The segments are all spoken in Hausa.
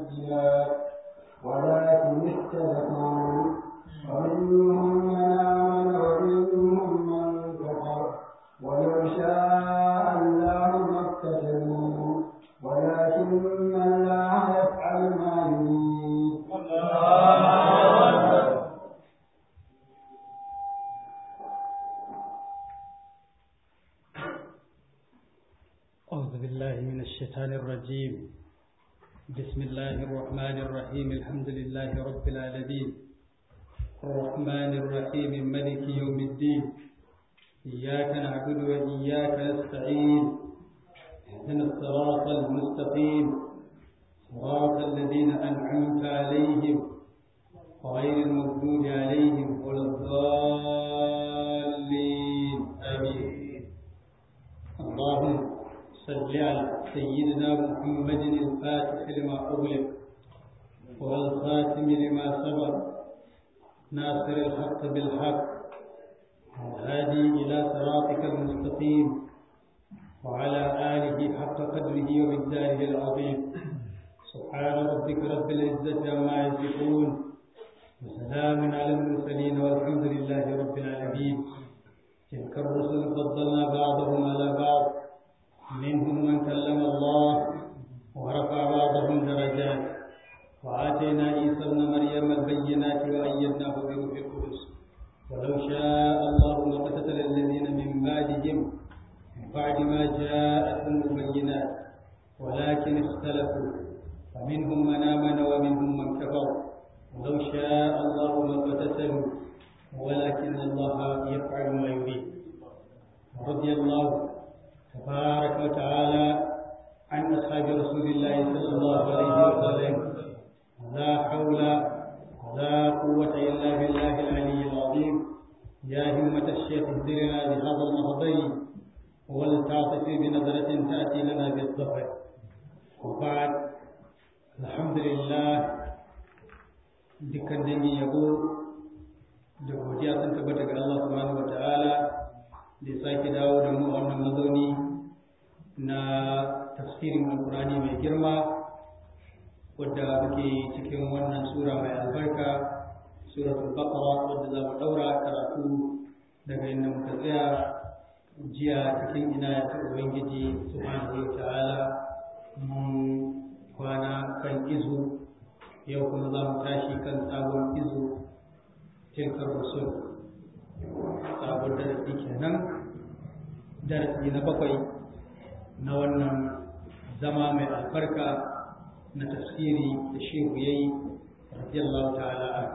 البينات ولكن اختلفوا ومنهم من آمن ومنهم من كفر ولو شاء الله ما اقتتلوا ولكن الله يفعل ما يريد أعوذ بالله من الشيطان الرجيم بسم الله الرحمن الرحيم الحمد لله رب العالمين الرحمن الرحيم ملك يوم الدين إياك نعبد وإياك نستعين اهدنا الصراط المستقيم صراط الذين أنعمت عليهم غير المغضوب عليهم ولا الضالين آمين اللهم صل على سيدنا محمد الفاتح لما أغلق والخاتم لما سبق ناصر الحق بالحق والهادي إلى صراطك المستقيم وعلى آله حق قدره ومقداره العظيم سبحان ربك رب العزة عما يصفون وسلام على المرسلين والحمد لله رب العالمين تلك الرسل فضلنا بعضهم على بعض منهم من كلم الله ورفع بعضهم درجات وآتينا عيسى ابن مريم البينات وأيدناه بروح القدس ولو شاء الله لقتتل الذين من بعدهم من بعد ما جاءتهم البينات ولكن اختلفوا فمنهم من آمن ومنهم من كفر ولو شاء الله لقتتلوا ولكن الله يفعل ما يريد رضي الله تبارك وتعالى عن أصحاب رسول الله صلى الله عليه وسلم لا حول ولا قوة إلا بالله العلي العظيم يا همة الشيخ اهدرنا بهذا المهضي ولتعطف بنظرة تأتي لنا بالظفر وبعد الحمد لله dukkan dangi yabo da godiya sun tabbata ga Allah subhanahu wa ta'ala da ya sake dawo da mu a wannan mazauni na tafsirin alkurani mai girma wadda muke cikin wannan sura mai albarka suratul baqara wadda za mu daura karatu daga inda muka tsaya jiya cikin ina ta ubangiji subhanahu wa ta'ala mun kwana kan izu yau kuma za mu tashi kan sabon izu tilkar rusul sabon darasi kenan darasi na bakwai na wannan zama mai albarka na tafsiri da shehu yayi radiyallahu ta'ala an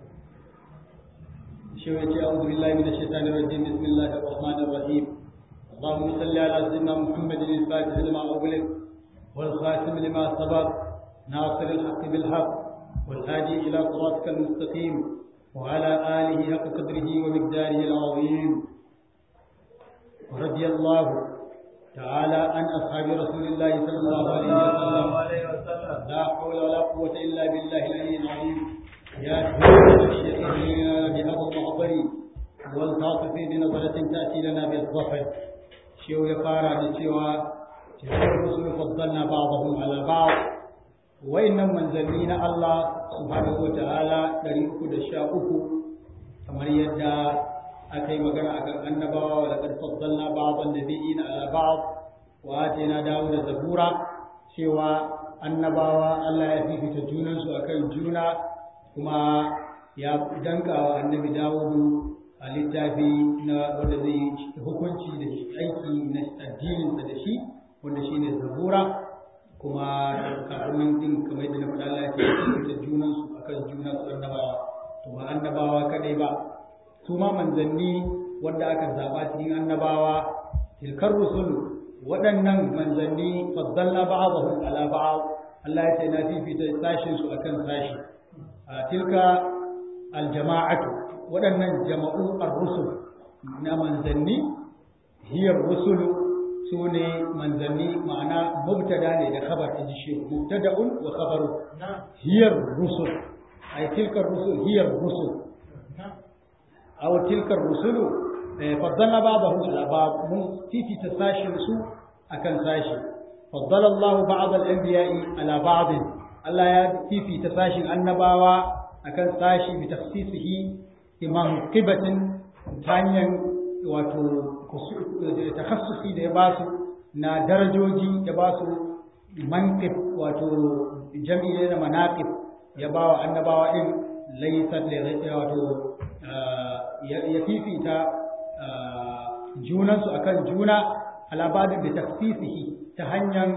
shehu yace a'udhu billahi minash shaitanir rajim bismillahir rahmanir rahim اللهم صل على سيدنا محمد الفاتح لما أغلق والخاتم لما سبق ناصر الحق بالحق والهادي إلى صراطك المستقيم وعلى آله حق قدره ومقداره العظيم ورضي الله تعالى عن أصحاب رسول الله صلى الله عليه وسلم لا حول ولا قوة إلا بالله العلي العظيم يا الشيخ بهذا المحضر والتعطف بنظرة تأتي لنا بالظفر شيء يقارى بسوى تلك الرسل فضلنا بعضهم على بعض وإنهم منزلين الله subhanahu wa ta'ala ɗari uku da sha uku kamar yadda aka yi magana a kan annabawa wa laƙar faddalna ba'adhan nabiyina ala ba'd wa atina dawo da zabura cewa annabawa Allah ya fifita junansu akan juna kuma ya danka wa annabi dawudu a littafi na wanda zai hukunci da aiki na addininsa da shi wanda shine zabura kuma kafin nan din kamar yadda na faɗa Allah ya ce junan su akan juna su annabawa to ba annabawa kadai ba su ma manzanni wanda aka zaba cikin annabawa tilkar rusul waɗannan manzanni faddalna ba'dahum ala ba'd Allah ya ce na fifita sashin su akan sashi tilka aljama'atu waɗannan jama'u ar-rusul na manzanni hiyar rusulu su ne manzanni ma'ana mubtada ne da khabar in ji shi mubtada'un wa khabaru hiyar rusul ay tilka rusul hiyar rusul aw tilka rusulu faddalna ba'dahum ala ba'd mun fifita sashin su akan sashi faddala Allah ba'd al-anbiya'i ala ba'd Allah ya fifita sashin annabawa akan sashi bi tafsisihi imam qibatin ta hanyar wato takhassusi da ya ba su na darajoji ya ba su manqib wato jami'i na manaqib ya ba wa annabawa din laysat li wato ya fifita junansu akan juna alabadin da tafsisihi ta hanyar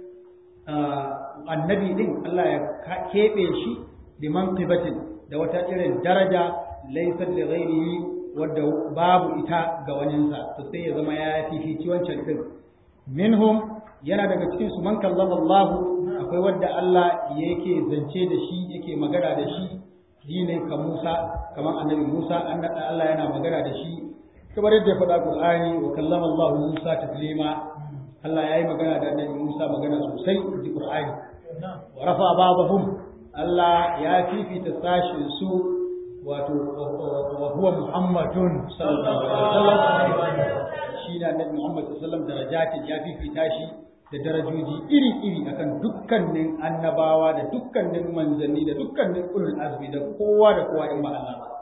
annabi din Allah ya keɓe shi bi manqibatin da wata irin daraja laysat li ghairihi wadda babu ita ga waninsa to sai ya zama ya fifici wancan din minhum yana daga cikin su man kallama Allah akwai wadda Allah yake zance da shi yake magana da shi ne ka Musa kamar annabi Musa Allah yana magana da shi kamar yadda ya faɗa Qur'ani wa kallama Allah Musa taklima Allah ya yi magana da annabi Musa magana sosai da Qur'ani wa rafa ba'dahum Allah ya fifita sashin su wato wa huwa Muhammadun sallallahu alaihi wasallam shi da annabi Muhammad sallallahu alaihi wasallam darajatin ya fifita shi da darajoji iri-iri akan dukkanin annabawa da dukkanin manzanni da dukkanin ulul azmi da kowa da kowa in ba Allah ba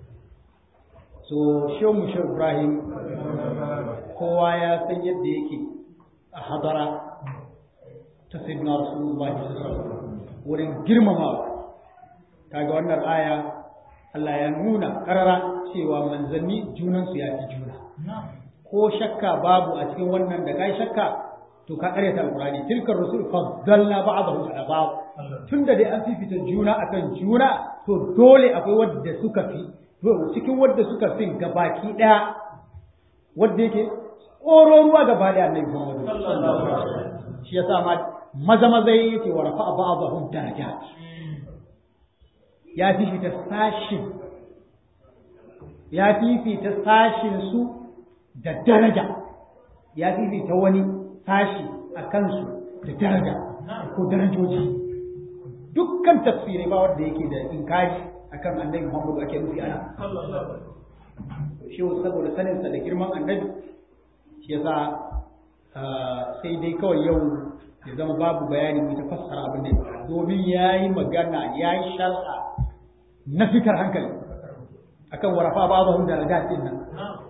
so shehu mushar Ibrahim kowa ya san yadda yake a hadara ta sayyidina Rasulullah wurin girmamawa kaga wannan aya Allah ya nuna karara cewa manzanni junansu ya fi juna ko shakka babu a cikin wannan da kai shakka to ka karyata alqur'ani tilka rusul faddalna ba'dahum ala ba'd tunda dai an fifita juna akan juna to dole akwai wanda suka fi to cikin wanda suka fi gabaki daya wanda yake tsoro ruwa gaba da annabi Muhammad shi yasa ma maza maza yake wa rafa ba'dahum darajat ya fifita sashin ya fifita sashin su da daraja ya fifita wani sashi a kansu da daraja ko darajoji dukkan tafsirai ba wanda yake da inkari akan annabi Muhammadu ake nufi ana shi saboda saninsa da girman annabi shi yasa sai dai kawai yau ya zama babu bayani mai tafassara abin da ya domin ya yi magana ya yi sharha na fikar hankali akan warafa babu da ragatin nan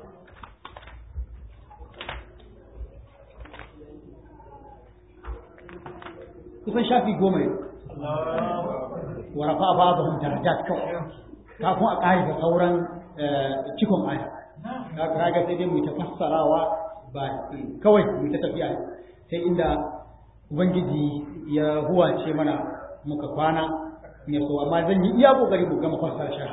kusan shafi goma ne wa rafa ba'dhum darajat kawai kafin a ƙari da sauran cikon aya kaga sai dai mu ta fassarawa ba kawai mu ta tafiya sai inda ubangiji ya huwace mana muka kwana ne so amma zan yi iya kokari mu gama fassara shi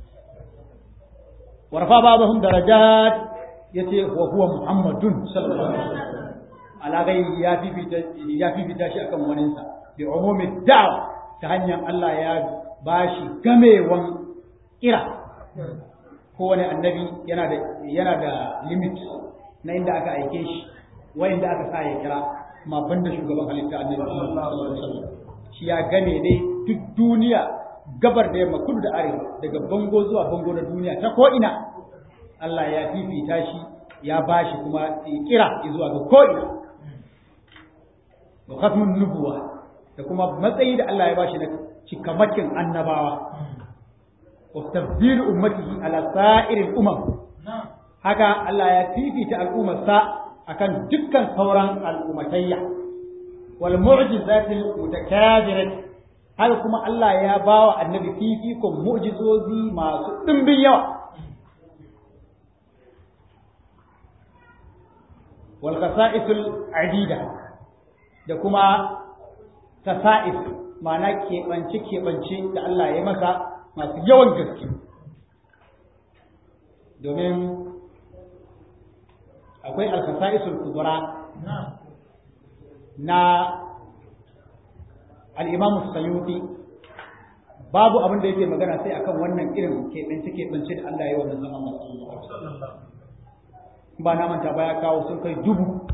wa rafa ba'dhum darajat yace wa huwa muhammadun sallallahu alaihi wasallam ala gairi ya fifita ya fifita shi akan waninsa bi umumi da'wa ta hanyar Allah ya bashi gamewan kira kowane annabi yana da yana da limit na inda aka aike shi wa inda aka sa ya kira ma banda shugaban halitta annabi sallallahu alaihi wasallam shi ya game ne duk duniya gabar da yamma kudu da arewa daga bango zuwa bango na duniya ta ko ina Allah ya fifita shi ya bashi kuma kira zuwa ga ko ina wa khatmun nubuwa da kuma matsayi da Allah ya bashi na cikamakin annabawa wa tabdil ummatihi ala sa'iril umam haka Allah ya fifita al'ummarsa akan dukkan sauran al'ummatayya wal mu'jizatil mutakabirat haka kuma Allah ya bawa annabi fifikon mu'jizozi masu dimbin yawa wal qasa'isul adida da kuma tasa'if ma'ana keɓance-keɓance da Allah ya masa masu yawan gaske domin akwai alkasa'isul kubura na al'imamu sayuti babu abin da yake magana sai akan wannan irin keɓance-keɓance da Allah ya yi wa manzon Allah sallallahu ba na manta ba ya kawo sun kai dubu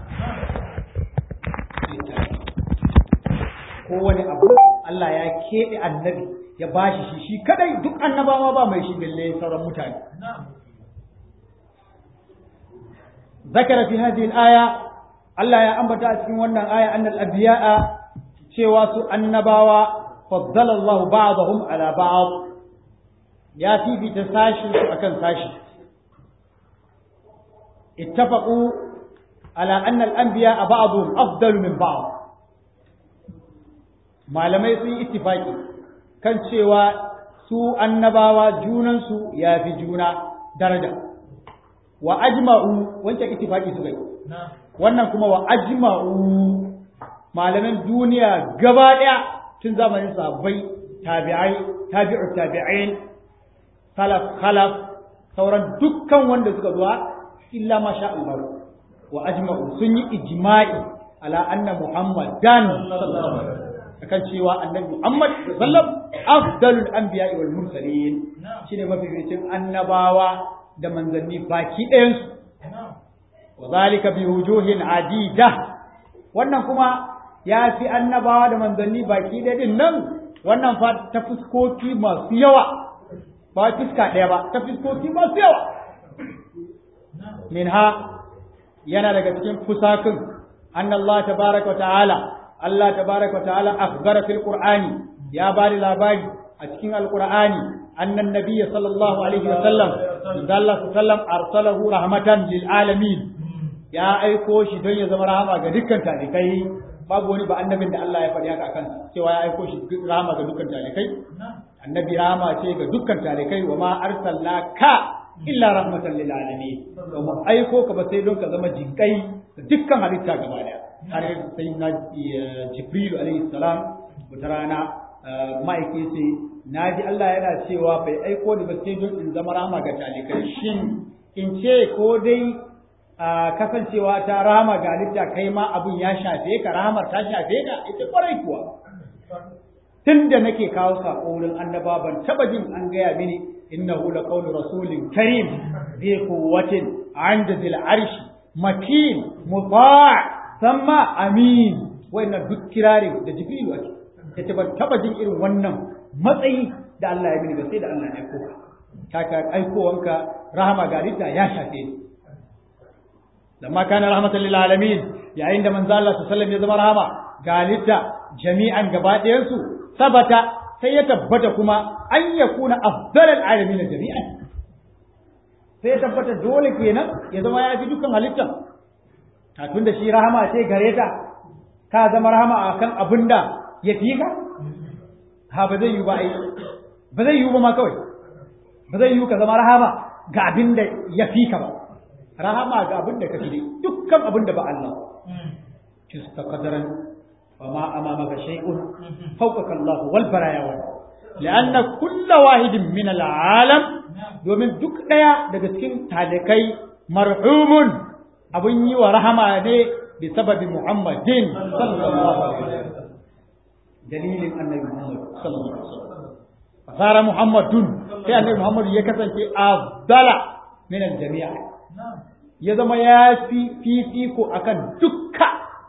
kowane abu Allah ya keɓe annabi ya bashi shi shi kadai duk annabawa ba mai shi bille sauran mutane zakara fi hadhihi al-aya Allah ya ambata a cikin wannan aya annal anbiya'a cewa su annabawa faddala Allah ba'dahum ala ba'd ya fifita sashi akan sashi ittafaqu ala anna al-anbiya ba'dhum afdalu min ba'd malamai sun yi ittifaki kan cewa su annabawa junansu ya fi juna daraja wa ajma'u wancan ittifaki su gai wannan kuma wa ajma'u malaman duniya gaba daya tun zamanin sahabbai tabi'ai tabi'u tabi'in salaf khalaf sauran dukkan wanda suka zuwa illa ma sha Allah wa ajma'u sun yi ijma'i ala anna muhammadan sallallahu alaihi wasallam akan cewa annabi Muhammad sallam afdalul anbiya'i wal mursalin shine mafificin annabawa da manzanni baki ɗayan su wa zalika bi wujuhin adida wannan kuma ya fi annabawa da manzanni baki ɗaya din nan wannan fa ta fuskoki masu yawa ba fuska ɗaya ba ta fuskoki masu yawa minha yana daga cikin fusakin annallahu tabaraka wa ta'ala Allah tabaraka wa ta'ala akhbara fil Qur'ani ya bari labari a cikin Al-Qur'ani annan nabiyyi sallallahu alaihi wa sallam sallallahu sallam arsalahu rahmatan lil alamin ya aiko shi don ya zama rahama ga dukkan talikai babu wani ba annabin da Allah ya faɗi haka akan cewa ya aiko shi rahama ga dukkan talikai annabi rahama ce ga dukkan talikai wa ma arsalnaka illa rahmatan lil alamin to mu aiko ka ba sai don ka zama jinkai ga dukkan halitta gaba daya har sai na jibrilu alaihi salam wata rana ma'aiki ce na ji Allah yana cewa bai aiko ni ba sai don in zama rama ga talikai shin in ce ko dai kasancewa ta rama ga halitta kai ma abun ya shafe ka rahamar ta shafe ka ita kwarai kuwa tun da nake kawo sako wurin annaba ban taba jin an gaya mini innahu laqawlu rasulin karim bi quwwatin 'inda zil arshi makin muta' samma amin wannan duk kirari da jibrilu ake yace ban taba jin irin wannan matsayi da Allah ya mini ba sai da Allah ya aiko ka kaka aikowanka rahama ga lidda ya shafe ni lamma kana rahmatan lil alamin yayin da manzo Allah sallallahu alaihi wasallam ya zama rahama ga lidda jami'an gaba ɗayan su sabata sai ya tabbata kuma an yakuna afdalal alamin jami'an sai ya tabbata dole kenan ya zama ya fi dukkan halittan a tun da shi rahama ce gare ta ka zama rahama a kan abin da ya fi ka ha ba zai yi ba ai ba zai yi ba ma kawai ba zai yi ka zama rahama ga abin da ya fi ka ba rahama ga abin da ka fi dai dukkan abin da ba Allah kista qadaran wa ma amamaka shay'un fawqaka Allah wal baraya wa لأن كل واحد من العالم domin duk ɗaya daga cikin talikai marhumun abun yi wa rahama ne bi sababi Muhammadin sallallahu alaihi wasallam dalilin annabi Muhammad sallallahu alaihi wasallam fasara Muhammadun sai annabi Muhammad ya kasance afdala min al-jami'a ya zama ya fi fifiko akan dukka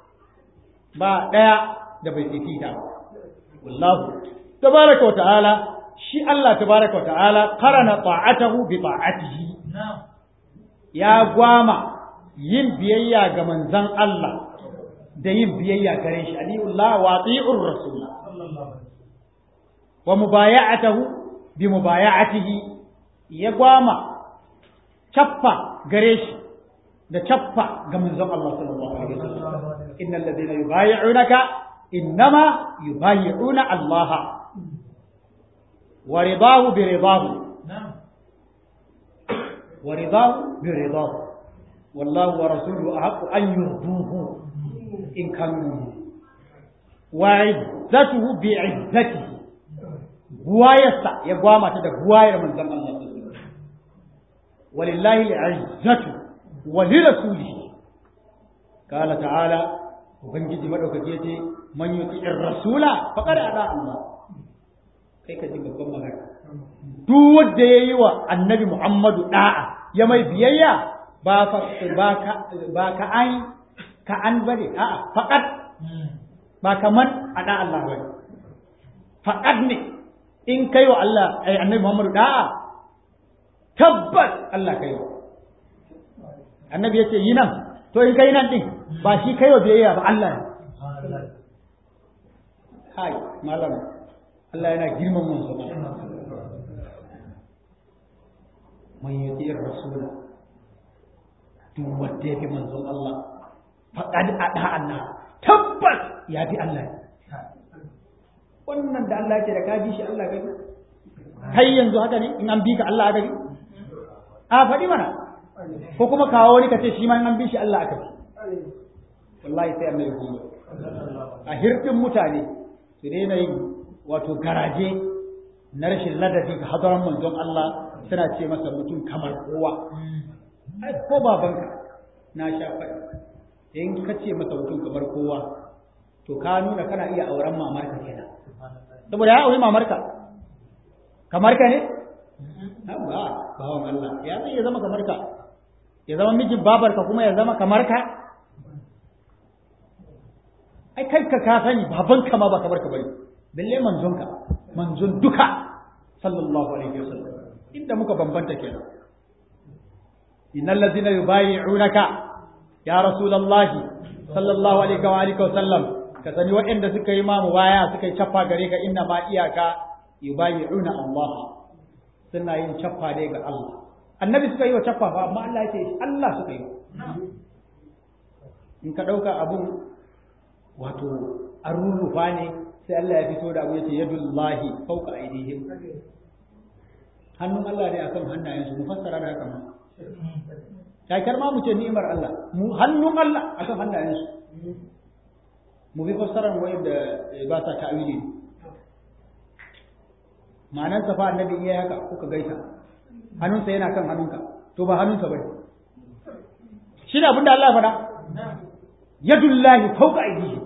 ba daya da bai fifita wallahu tabaraka wa ta'ala shi Allah tabaraka wa ta'ala qarana ta'atahu bi ta'atihi ya gwama yin biyayya ga manzan Allah da yin biyayya gare shi aliyullah wa ati'ur rasul wa mubaya'atuhu bi mubaya'atihi ya gwama cappa gare shi da cappa ga manzon Allah sallallahu alaihi wasallam innal ladina yubayyi'unaka innama yubayyi'una Allah wa ridahu bi ridahu wa ridahu bi ridahu والله ورسوله أحق أن يرضوه إن كانوا وعزته بعزته غواية يقوام تدى غواية من زمن الله ولله العزة ولرسوله قال تعالى وبنجي مدوك جيتي من يطيع الرسول فقد أداء الله kai ka ji babban magana duk wanda ya yi wa annabi Muhammadu da'a ya mai biyayya ba fa ba ka ba ka an ka an bane a'a faqat ba kaman ada Allah bane faqat ne in kai wa Allah ai annabi Muhammadu da'a tabbas Allah kai wa annabi yace yi nan to in kai nan din ba shi kai wa biyayya ba Allah ne hai malam Allah yana girman manzon man yuti rasula duk wanda ya fi manzon Allah faqad ada Allah tabbas ya bi Allah wannan da Allah ce da ka bi shi Allah gani kai yanzu haka ne in an bi ka Allah gani a faɗi mana ko kuma kawo wani ka ce shi ma in an bi shi Allah aka bi wallahi sai annabi kuma a hirɗin mutane su daina yin wato garaje na rashin ladabi ga hadaran manzon Allah suna ce masa mutum kamar kowa ai ko babanka na sha faɗi in ka ce masa mutum kamar kowa to ka nuna kana iya auren mamarka kenan saboda ya auri mamarka kamar ka ne ba bawan Allah ya zai ya zama kamar ka ya zama mijin babarka kuma ya zama kamar ka ai kai ka ka sani babanka ma ba kamar ka bane balle manzonka manzon duka sallallahu alaihi wasallam inda muka bambanta kenan innal ladina yubayi'unaka ya rasulullahi sallallahu alaihi wa alihi wasallam ka sani waɗanda suka yi mamu baya suka yi cappa gare ka inna ma iyaka yubayi'una Allah suna yin cappa ne ga Allah annabi suka yi wa cappa fa amma Allah yake Allah suka yi in ka dauka abun wato an rurrufa ne sai Allah ya fito da abu yace yadullahi fawqa aydihim hannun Allah ne akan hannayensu mu fassara da haka ma kakar ma mu ce ni'imar Allah mu hannun Allah akan hannayensu mu bi fassarar wanda ba sa ta'wili ma'anar sa fa annabi iya haka kuka gaisa hannunsa yana kan hannunka to ba hannunsa bane shi ne abin da Allah ya faɗa yadullahi fawqa aydihim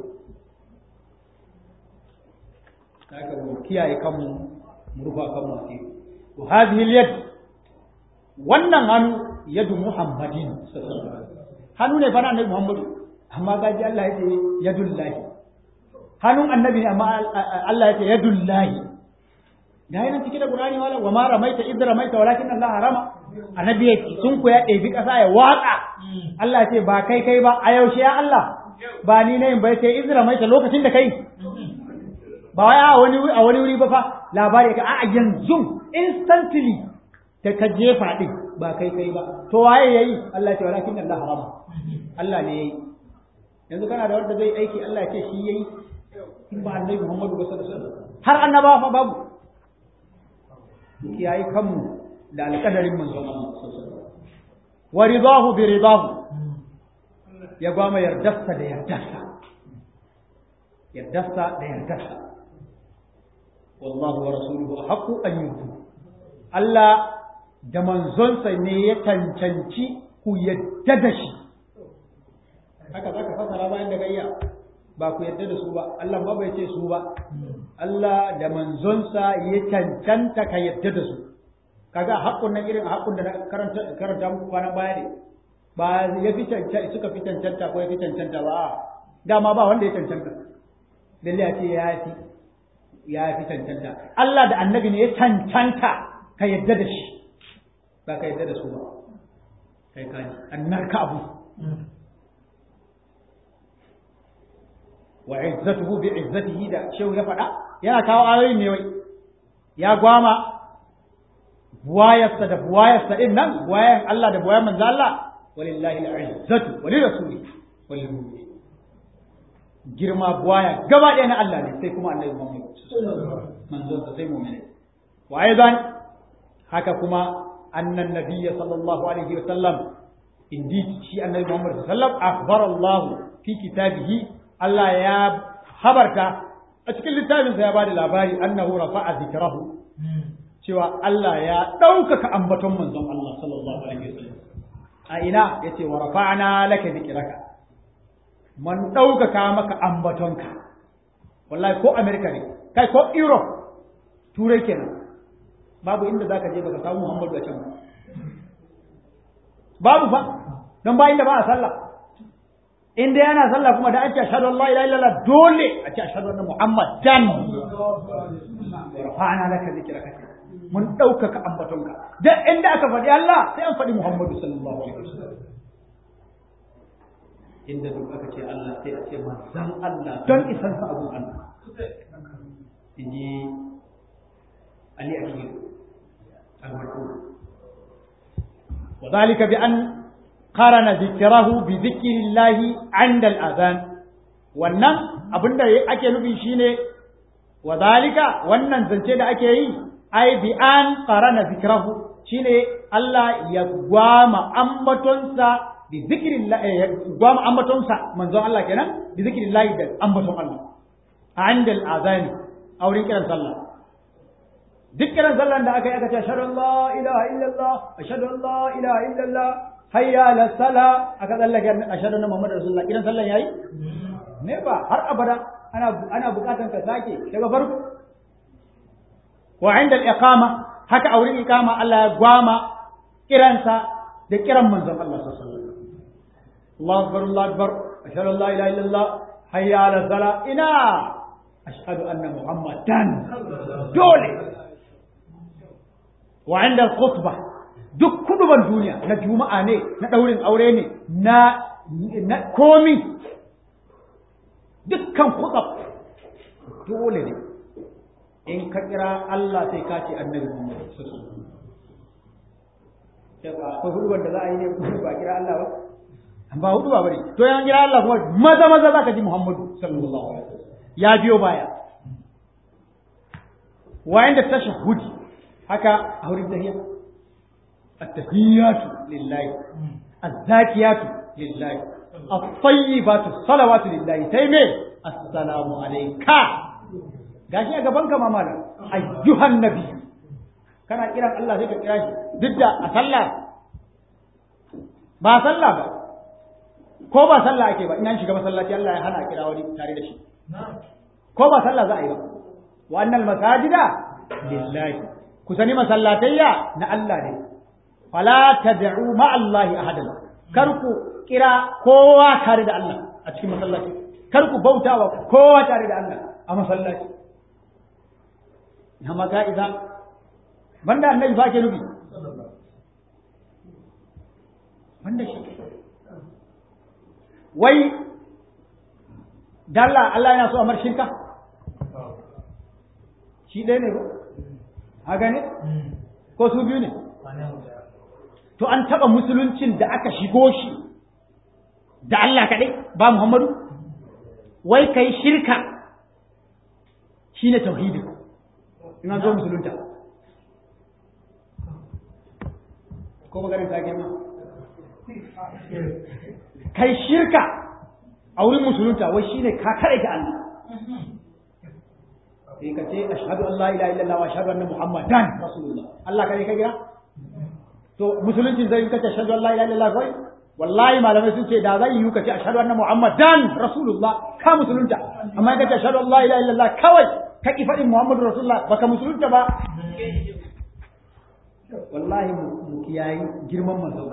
haka mu kiyaye kanmu mu rufa kanmu asiri to hadhihi al-yad wannan hannu yadu muhammadin hannu ne fa na annabi muhammadu amma gaji Allah ya ce yadullahi hannun annabi ne amma Allah ya ce yadullahi da yana cike da Qur'ani wala wa ma ramaita id ramaita walakin Allah harama annabi ya sun ku ya ɗebi ƙasa ya watsa Allah ya ce ba kai kai ba a yaushe ya Allah ba ni ne bai sai id ramaita lokacin da kai ba wai a wani a wani wuri ba fa labari ka a yanzu instantly da ka jefa din ba kai kai ba to waye yayi Allah ya ce walakin Allah harama Allah ne yayi yanzu kana da wanda zai aiki Allah ya ce shi yayi in ba annabi Muhammadu sallallahu alaihi wasallam har annabawa fa babu kiyaye kanmu da alƙadarin manzon Allah sallallahu alaihi wasallam wa ridahu bi ridahu ya gwama yardarsa da yardarsa yardarsa da yardarsa wallahu wa rasuluhu haqqu an yutu Allah da manzonsa ne ya cancanci ku yadda da shi haka zaka fasara bayan da gayya ba ku yadda da su ba Allah ma bai ce su ba Allah da manzonsa ya cancanta ka yadda da su kaga haƙƙun nan irin haƙƙun da na karanta karanta muku kwanan baya ne ba ya fi cancanta suka fi cancanta ko ya fi cancanta ba dama ba wanda ya cancanta lalle a ce ya fi ya fi cancanta Allah da annabi ne ya cancanta ka yadda da shi ba ka yadda da su ba kai kaji annar ka abu wa izzatuhu bi izzatihi da shehu ya faɗa yana kawo ayoyin ne wai ya gwama buwayarsa da buwayarsa din nan buwayar Allah da buwayar manzo Allah walillahi al-izzatu wa lirasuli wa lil mu'minin girma buwaya gaba ɗaya na Allah ne sai kuma annabi Muhammad manzon sa sai mu'mini wa aidan haka kuma annan nabiyya sallallahu alaihi wa sallam indi shi annabi Muhammad sallallahu alaihi wa sallam akhbara Allah fi kitabihi Allah ya habarta a cikin littafinsa ya bada labari annahu rafa'a zikrahu cewa Allah ya ɗaukaka ambaton manzon Allah sallallahu alaihi wasallam a ina yace wa rafa'na laka zikraka man ɗaukaka maka ambatonka wallahi ko America ne kai ko Europe turai kenan babu inda zaka je baka samu Muhammadu a can babu fa don ba inda ba a sallah in dai yana sallah kuma da ake ashhadu an la ilaha illallah dole a ce ashhadu anna muhammadan rafa'ana laka zikraka mun ɗaukaka ambatonka da inda aka faɗi Allah sai an faɗi Muhammadu sallallahu alaihi wasallam inda duk aka ce Allah sai a ce manzan Allah don isan sa abun Allah inji ali akil al-marhum وذلك بأن قارن ذكره بذكر الله عند الأذان wannan abin da ake nufi shine wa zalika wannan zance da ake yi ai bi an qarana zikrahu shine Allah ya gwama ambatonsa bi zikrillah ya gwama ambatonsa manzon Allah kenan bi zikrillah da ambaton Allah inda al-azani a wurin kiran sallah duk kiran sallan da aka yi aka ce ashhadu an la ilaha illallah ashhadu an la ilaha illallah hayya ala sala aka tsallake ashhadu anna muhammadar rasulullah kiran sallan yayi ne ba har abada ana ana bukatan ka sake daga farko wa inda al-iqama haka a wurin iqama Allah ya gwama kiransa da kiran manzon Allah sallallahu alaihi wasallam Allahu akbar Allahu akbar ashhadu an la ilaha illallah hayya ala sala ina ashhadu anna muhammadan dole wa inda al-khutbah duk kuduban duniya na juma'a ne na daurin aure ne na na komi dukkan kutsaf dole ne in ka kira Allah sai ka ce annabi Muhammad ko hudubar da za a yi ne kuma ba kira Allah ba an ba hudu ba bane to yan kira Allah kuma maza maza zaka ji Muhammadu sallallahu alaihi wasallam ya biyo baya wa inda tashahhudi haka a wurin tahiyya at-tahiyyatu lillahi az-zakiyatu lillahi at-tayyibatu salawatu lillahi sai me assalamu alayka gashi a gaban ka mamala ayyuhan nabi kana kiran Allah sai ka kira shi duk da a sallah ba sallah ba ko ba sallah ake ba in an shiga masallaci Allah ya hana kira wani tare da shi ko ba sallah za a yi ba wa annal masajida lillahi ku sani masallatayya na Allah ne fala tad'u ma Allah ahadan kar ku kira kowa tare da Allah a cikin masallaci kar ku bautawa kowa tare da Allah a masallaci amma ka idan banda annabi fa ke nufi banda shi wai dalla Allah yana so a mar shirka shi ɗaya ne ba haka ne ko su biyu ne to an taɓa musuluncin da aka shigo shi da Allah kaɗai ba Muhammadu wai kai shirka shi ne tauhidi in an zo musulunta ko maganin ta girma kai shirka a wurin musulunta wai shine ka kare ta Allah sai ka ce ashhadu an la ilaha illallah wa ashhadu anna muhammadan rasulullah Allah kare ka gira to musulunci zai ka ce ashhadu an la ilaha illallah wai wallahi malamai sun ce da zai yi ka ce ashhadu anna muhammadan rasulullah ka musulunta amma ka ce ashhadu an la ilaha illallah kawai ka ki faɗin muhammadu rasulullah baka musulunta ba wallahi mu kiyayi girman manzon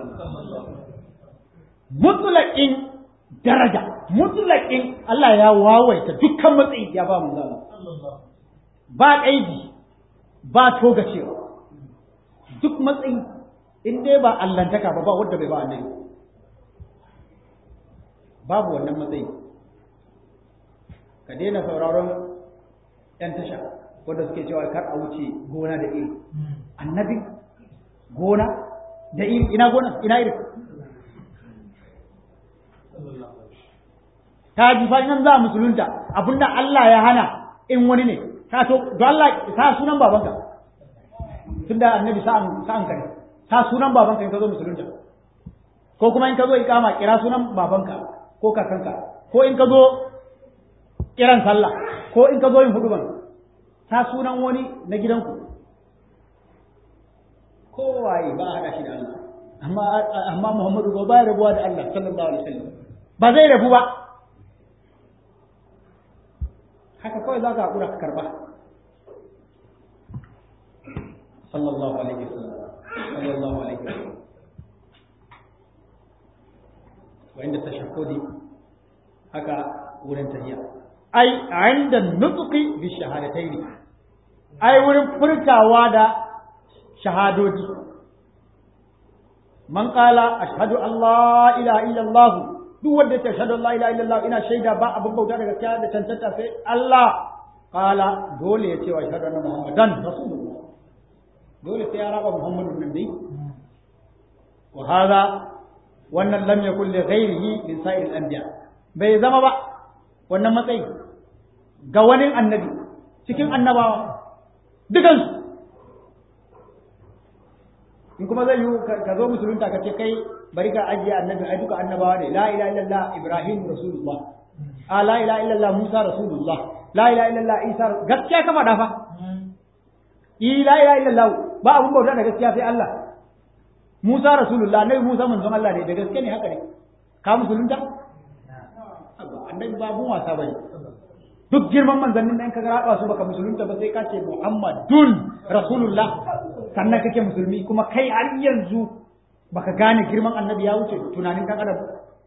mutlaqin daraja mutlaqin Allah ya wawaita dukkan matsayi ya ba manzon ba kaidi ba togacewa duk matsayi in dai ba allantaka ba ba wanda bai ba annabi babu wannan matsayi ka daina sauraron yan tasha wanda suke cewa kar a wuce gona da iri annabi gona da iri ina gona ina iri ta ji fa nan za musulunta abinda Allah ya hana in wani ne ka to don Allah sa sunan babanka tunda annabi sa'an sa'an ka ne sa sunan babanka in ka zo musulunta ko kuma in ka zo ikama kira sunan babanka ko kakanka ko in ka zo kiran sallah ko in ka zo yin huduban sa sunan wani na gidanku kowaye ba a haɗa shi da Allah amma amma Muhammadu ba ba rabuwa da Allah sallallahu alaihi wasallam ba zai rabu ba haka kawai za ka haƙura ka karɓa sallallahu alaihi wasallam sallallahu alaihi wasallam wa inda tashahhudi haka wurin tahiyya ai inda nutqi bi shahadataini ai wurin furtawa da shahadoji man qala ashhadu an la ilaha illa allah duk wanda ya ashhadu an la ilaha illa allah ina shaida ba abin bauta da gaskiya da tantanta sai Allah qala dole ya ce wa ashhadu anna muhammadan rasulullah dole sai ya raba Muhammadu nan dai wa hadha wannan lam yakul li ghairihi min sa'ir al-anbiya bai zama ba wannan matsayi ga wani annabi cikin annabawa dukansu in kuma zai yi ka zo musulunta ka ce kai bari ka ajiye annabi ai duka annabawa ne la ilaha illallah ibrahim rasulullah a la ilaha illallah musa rasulullah la ilaha illallah isa gaskiya ka faɗa fa i la ilaha illallah ba abun bauta da gaskiya sai Allah musa rasulullah nabi musa manzon Allah ne da gaske ne haka ne ka musulunta annabi ba abun wasa bane duk girman manzannin da in ka raba su baka musulunta ba sai ka ce muhammadun rasulullah sannan kake musulmi kuma kai har yanzu baka gane girman annabi ya wuce tunanin kan adam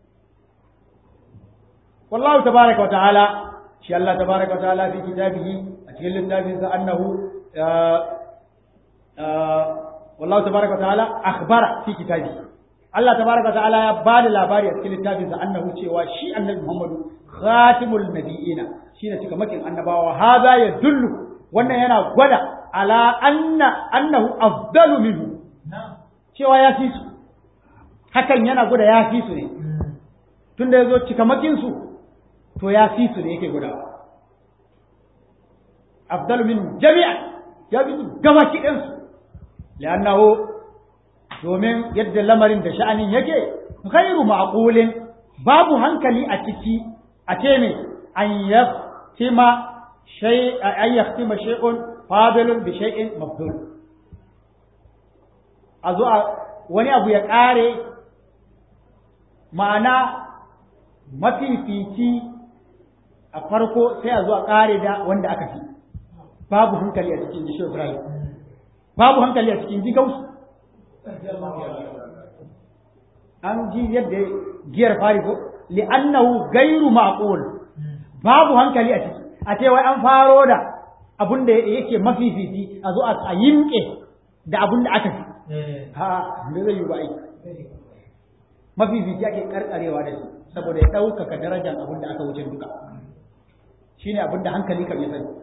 wallahu tabaraka wa ta'ala shi Allah tabaraka wa ta'ala fi kitabihi a cikin littafin sa annahu wallahu tabaraka wa ta'ala akhbara fi kitabihi Allah tabaraka wa ta'ala ya bada labari a cikin littafin sa annahu cewa shi annabi Muhammadu khatimul nabiyina shine cikamakin annabawa hada ya dullu wannan yana gwada ala anna annahu afdalu minhu cewa ya fi su hakan yana gwada ya fi su ne tunda yazo cikamakin su to ya fi su ne yake gwada afdalu minhu jami'an ya fi su gaba kidan su li'annahu domin yadda lamarin da sha'anin yake ghairu ma'qulin babu hankali a ciki a ce me an yaftima shay an yaftima shay'un fadilun bi shay'in mafdul a zo wani abu ya ƙare ma'ana mafifici a farko sai a zo a ƙare da wanda aka fi babu hankali a cikin jisho Ibrahim babu hankali a cikin jigausu an ji yadda giyar fari ko li'annahu gairu ma'qul babu hankali a ciki a ce wai an faro da abun da yake mafifici a zo a yinke da abun da aka fi ha me zai yi ba ai mafifici ake karkarewa da shi saboda ya ɗaukaka darajar abun da aka wuce duka shine abun da hankali kan ya sani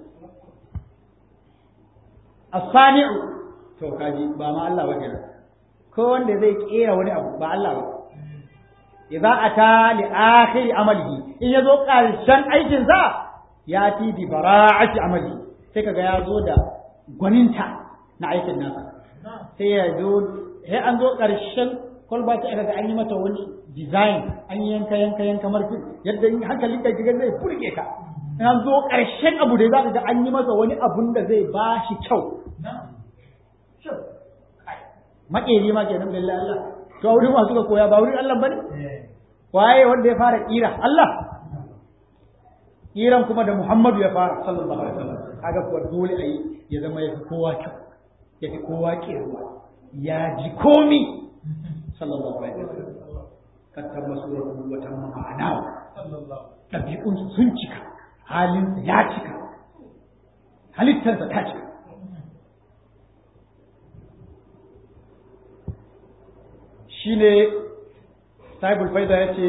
as-sani'u to kaji ba ma Allah ba kenan ko wanda zai kera wani abu ba Allah ba idza ata li akhir amalihi in yazo karshen aikin sa ya ti bi bara'ati amali sai kaga ya zo da gwaninta na aikin nasa sai ya zo sai an zo karshen kwalba ta kaga an yi mata wani design an yi yanka yanka yanka marfi yadda in hankalin ka kiga zai burge ka in an zo karshen abu da za ka ga an yi masa wani abun da zai ba shi kyau makeri ma kenan billahi Allah to wurin masu ka koya ba wurin Allah bane waye wanda ya fara kira Allah kiran kuma da Muhammadu ya fara sallallahu alaihi wasallam kaga kuwa dole ayi ya zama ya fi kowa kyau ya fi kowa kirwa ya ji komi sallallahu alaihi wasallam kattar masuratu wa tamma ma'ana ɗabi'un sun cika halin ya cika halittarsa ta cika shine sahibul faida yace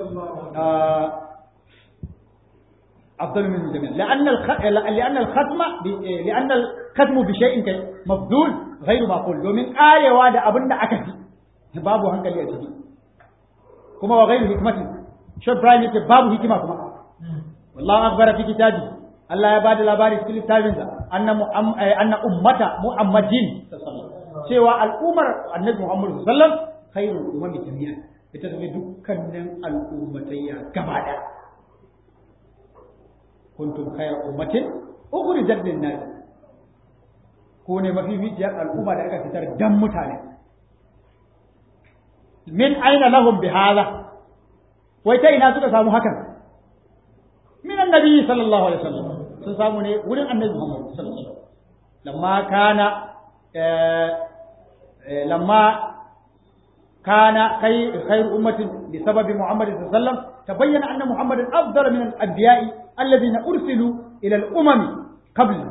afdal min jami' لأن لأن الختم لأن الختم بشيء مفضول غير معقول domin karewa da abin da aka fi babu hankali a ciki kuma wa ghairu hikmati shi Ibrahim yace babu hikima kuma wallahu akbar fi kitabi Allah ya bada labari cikin littafinsa anna anna ummata muhammadin cewa al'ummar annabi Muhammad sallallahu alaihi wasallam khairul umami jami'a ita tafi dukkanin al'ummatayya gaba da kuntum khayra ummatin ukhrijat lin nas ko ne mafificiyar al'umma da aka fitar dan mutane min aina lahum bihadha wai ta ina suka samu hakan min annabi sallallahu alaihi wasallam sun samu ne wurin annabi Muhammad sallallahu alaihi wasallam lamma kana lamma كان خير خير أمة بسبب محمد صلى الله عليه وسلم تبين أن محمد أفضل من الأنبياء الذين أرسلوا إلى الأمم قبله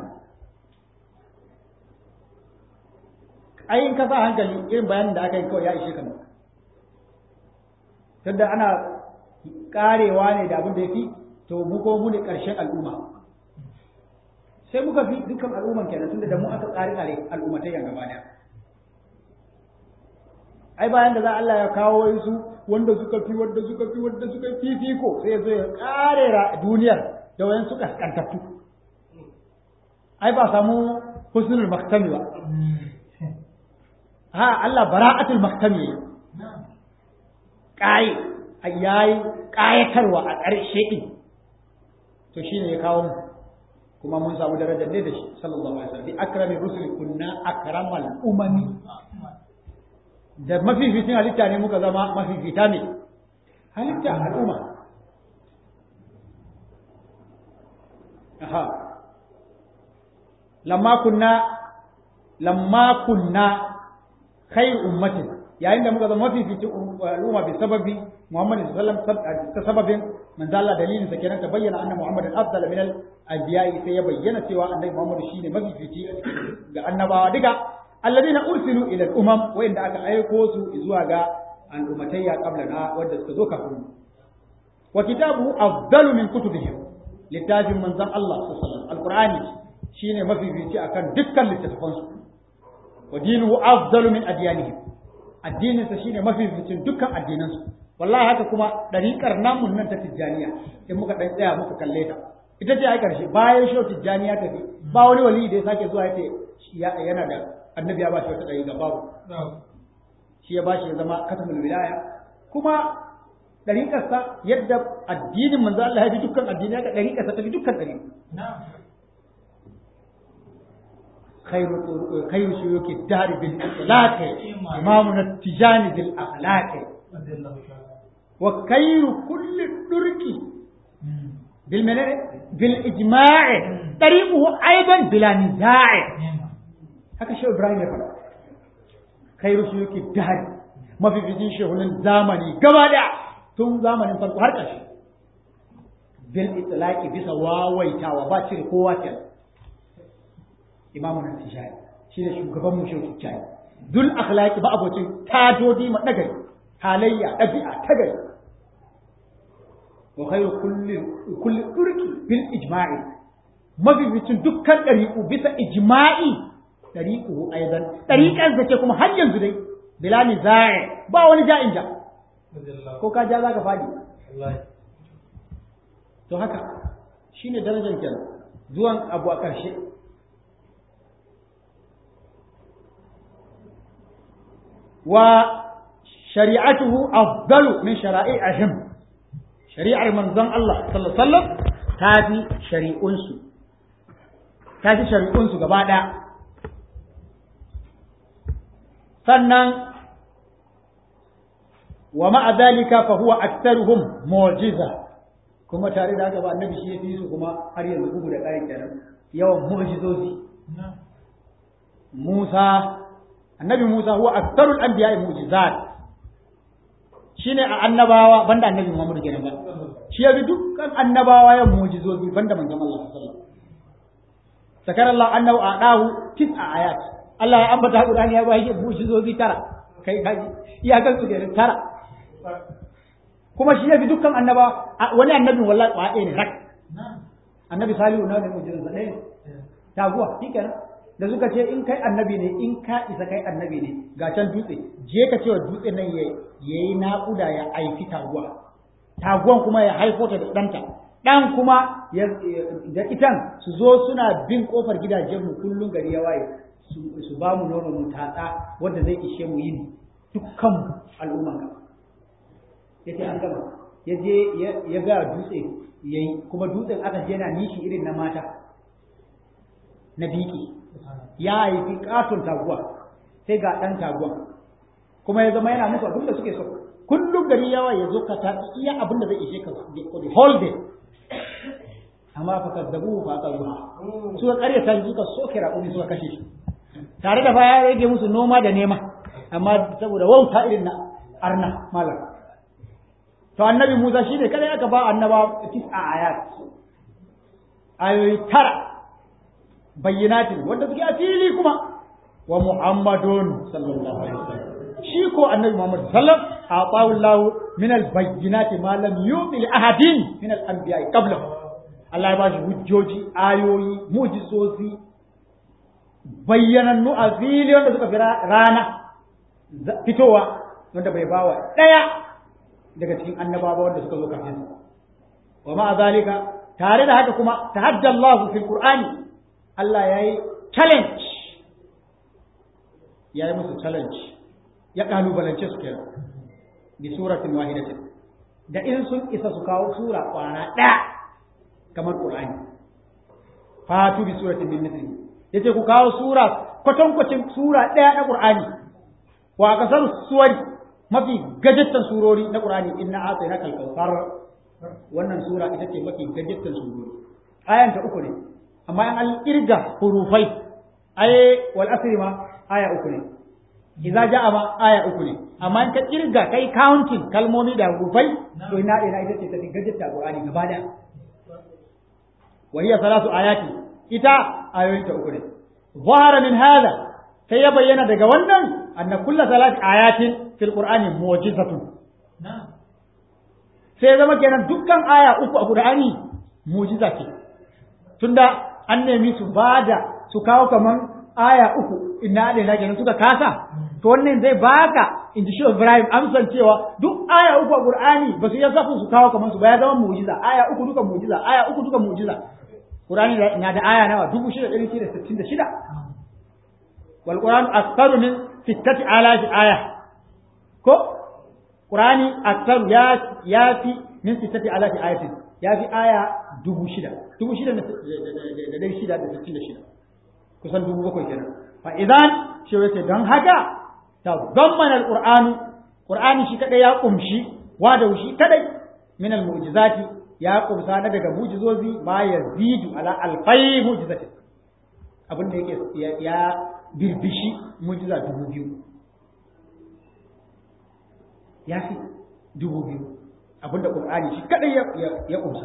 أي إن كفى هنكلي إن بيان دا أكاين كو يا إشي كما tunda ana karewa ne da abin da yafi to mu ko mu ne karshen al'umma sai muka fi dukkan al'umman kenan tunda da mu aka tsare tsare al'ummatai gaba daya ai bayan da za Allah ya kawo su wanda suka fi wanda suka fi wanda suka fi fiko sai zo ya karera duniyar da wayan suka kantattu ai ba samu husnul maktami ba ha Allah bara'atul maktami kai yayi kayatarwa a ƙarshe din to shine ya kawo mu kuma mun samu darajar ne da shi sallallahu alaihi wasallam bi akrami rusuli kunna akramal umami da mafificin halitta ne muka zama mafifita ne halitta al'umma aha lamma kunna lamma kunna khayr ummatin yayin da muka zama mafificin al'umma bi sababi Muhammad sallallahu alaihi wasallam ta sababin manzo Allah dalilin sa kenan ta bayyana anna Muhammad afdal min al-anbiya sai ya bayyana cewa annabi Muhammad shine mafifici ga annabawa duka alladina ursilu ila al-umam wanda aka aiko su zuwa ga al'ummatayya qablana wanda suka zo kafin wa kitabu afdalu min kutubihim littafin manzon Allah sallallahu alaihi wasallam alqur'ani shine mafifici akan dukkan littattafan su wa dinuhu afdalu min adyanihim addinin sa shine mafificin dukkan addinan su wallahi haka kuma dariƙar namun nan ta tijjaniya in muka dan tsaya muka kalle ta ita ce ai karshe bayan shi tijjaniya tafi ba wani wali da ya sake zuwa yace yana da annabi ya ba shi wata ɗari ga babu shi ya ba shi ya zama katamul wilaya kuma ɗariƙarsa yadda addinin manzo Allah ya fi dukkan addini haka ɗariƙarsa ta fi dukkan ɗari khairu khairu shuyuki dari bil akhlaq imamuna tijani bil akhlaq wa khairu kulli durki bil menene bil ijma'i tariquhu aidan bila niza'i haka shi Ibrahim ya faɗa khairu shi yake dahari mafificin shehunan zamani gaba da tun zamanin farko har ƙarshe bil itlaqi bisa wawaitawa ba cire kowa ke imamu nan tijani shi ne shugaban mu shehu tijani dul akhlaqi ba abocin tadodi ma dagari halayya dabi'a ta gari wa khairu kulli kulli turki bil ijma'i mafificin dukkan ɗariƙu bisa ijma'i ɗariƙuhu aidan ɗariƙar ce kuma har yanzu dai bila niza'i ba wani ja'in ja ko ka ja za ka faɗi to haka shine darajar kenan zuwan abu a ƙarshe wa shari'atuhu afdalu min shara'i'ihim shari'ar manzon Allah sallallahu alaihi wasallam ta fi shari'unsu ta fi shari'unsu gaba ɗaya sannan wa ma'a zalika fa huwa aktharuhum mu'jiza kuma tare da haka ba annabi shi yafi su kuma har yanzu bugu da ƙari kenan yawan mu'jizozi Musa annabi Musa huwa aktharul anbiya'i mu'jizat shine a annabawa banda annabi Muhammad kenan ba shi yafi dukkan annabawa yawan mu'jizozi banda manzon Allah sallallahu alaihi wasallam sakar Allah annahu a'dahu tis'a ayat Allah ya ambata Qur'ani ya ba shi mu'jizozi tara kai kaji iyakan su da tara kuma shi yafi dukkan annaba wani annabin wallahi ba ɗaya ne rak annabi salihu na ne mu'jizan ɗaya ne taguwa shikenan da suka ce in kai annabi ne in ka isa kai annabi ne ga can dutse je ka cewa dutse nan ya yi naƙuda ya aifi taguwa taguwan kuma ya haifo ta da ɗanta ɗan kuma da itan su zo suna bin ƙofar gidajenmu kullum gari ya waye su ba mu nono mu tatsa wanda zai ishe mu yin dukkan al'umman ka ya ce an gama ya je ya ga dutse ya yi kuma dutsen aka je yana nishi irin na mata na biki ya haifi katon taguwa sai ga ɗan taguwa kuma ya zama yana musu abin da suke so kullum gari yawa ya zo ka ta iya abin da zai ishe ka the whole day amma fa kazzabu fa kazzabu suka karyata suka soke raƙumi suka kashe shi tare da fa ya rage musu noma da nema amma saboda wauta irin na arna malam to annabi Musa shine kada aka ba annaba tis'a ayat ayoyi tara bayyinatin wanda suke a fili kuma wa Muhammadun sallallahu alaihi wasallam shi ko annabi Muhammad sallam aqawu Allah min al bayyinati ma lam yu'ti li ahadin min al anbiya qablahu Allah ya ba shi hujjoji ayoyi mujizozi bayyanannu a fili wanda suka fi rana fitowa wanda bai bawa ɗaya daga cikin annabawa wanda suka zo kafin sa wa ma'a zalika tare da haka kuma tahadda Allah fil Qur'ani Allah yayi challenge yayi musu challenge ya kalubalance su kenan bi suratin wahidatin da in sun isa su kawo sura kwana ɗaya kamar Qur'ani fatu bi suratin min mithlihi yace ku kawo sura kwatankwacin sura ɗaya na Qur'ani wa kasar suwari mafi gajattan surori na Qur'ani inna atayna kal kautsar wannan sura ita ce mafi gajattan surori ayan ta uku ne amma an kirga hurufai ay wal asri ma aya uku ne idza ja'a ma aya uku ne amma in ka kirga kai counting kalmomi da hurufai to ina ina ita ce tafi gajatta Qur'ani gaba da wa hiya salatu ayati ita ayoyin ta uku ne zahara min hada sai ya bayyana daga wannan anna kullu salati ayatin fil qur'ani mu'jizatun sai zama kenan dukkan aya uku a qur'ani mu'jiza ce tunda an nemi su bada su kawo kaman aya uku inna da na kenan suka kasa to wannan zai baka in ji shi Ibrahim amsan cewa duk aya uku a Qur'ani ba su iya zafin su kawo kaman su ba ya zama mu'jiza aya uku duka mu'jiza aya uku duka mu'jiza Qur'ani na da aya nawa dubu shida ɗari shida sittin da shida wal Qur'an aktsaru min sittati alafi aya ko Qur'ani aktsaru ya ya fi min sittati alafi ayatin ya fi aya dubu shida dubu shida da ɗari shida da sittin da shida kusan dubu bakwai kenan fa idan shi yace don haka ta zammana alqur'anu qur'ani shi kadai ya kumshi wa da shi kadai min almu'jizati ya kumsa na daga mu'jizozi ma yazidu ala alfai mu'jizati abin da yake ya birbishi mu'jiza dubu biyu ya fi dubu biyu abin da qur'ani shi kadai ya kumsa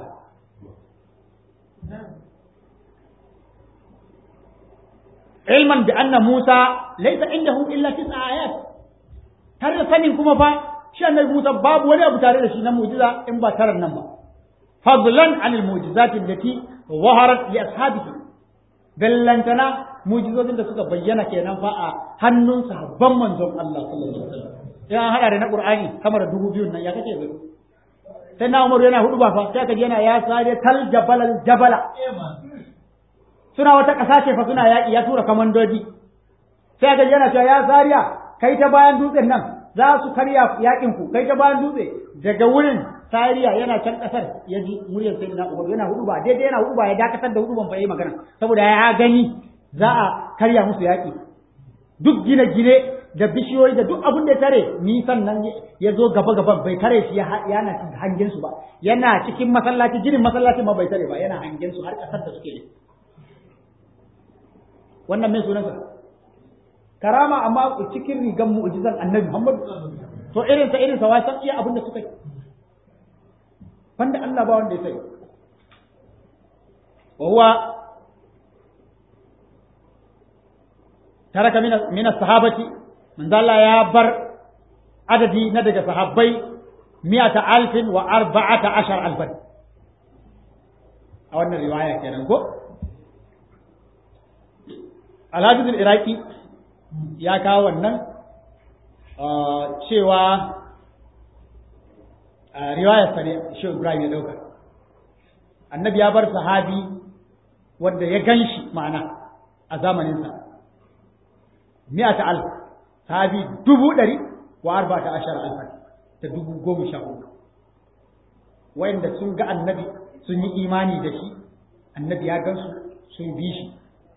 علما بأن موسى ليس عنده إلا تسع آيات tare da sanin kuma fa shi annabi Musa babu wani abu tare da shi na mu'jiza in ba taran nan ba fadlan anil mu'jizati allati zaharat li ashabihi bellantana mu'jizozin da suka bayyana kenan fa a hannun sahabban manzon Allah sallallahu alaihi wasallam ya hada da na Qur'ani kamar dubu biyun nan ya kace bai sai na Umar yana hudu ba fa sai ka yana ya sare tal jabalal jabala suna wata ƙasa ce fa suna yaƙi ya tura kamandoji sai ga yana cewa ya zariya kai ta bayan dutsen nan za su karya yaƙin ku kai ta bayan dutse daga wurin sariya yana can ƙasar ya ji muryar sai na ubar yana hudu ba daidai yana hudu ba ya dakatar da hudu ban fa yi magana saboda ya gani za a karya musu yaƙi duk gine-gine da bishiyoyi da duk abin da ya tare nisan nan ya zo gaba gaba bai tare shi yana hangen su ba yana cikin masallaci ginin masallaci ma bai tare ba yana hangen su har ƙasar da suke yi wannan mai sunansa karama amma cikin rigan mu'jizan annabi Muhammad to irin sa irin sa wai san iya abin da suka yi wanda Allah ba wanda ya sai wa huwa taraka min min sahabati manzo Allah ya bar adadi na daga sahabbai mi'ata alfin wa arba'ata ashar alfan a wannan riwaya kenan ko alhafizul iraki ya kawo wannan cewa riwayar sa ne shi ibrahim ya dauka annabi ya bar sahabi wanda ya ganshi ma'ana a zamaninsa mi'ata alf sahabi dubu ɗari wa arba ta ashar alfa ta dubu goma sha hudu wayanda sun ga annabi sun yi imani da shi annabi ya gansu sun bi shi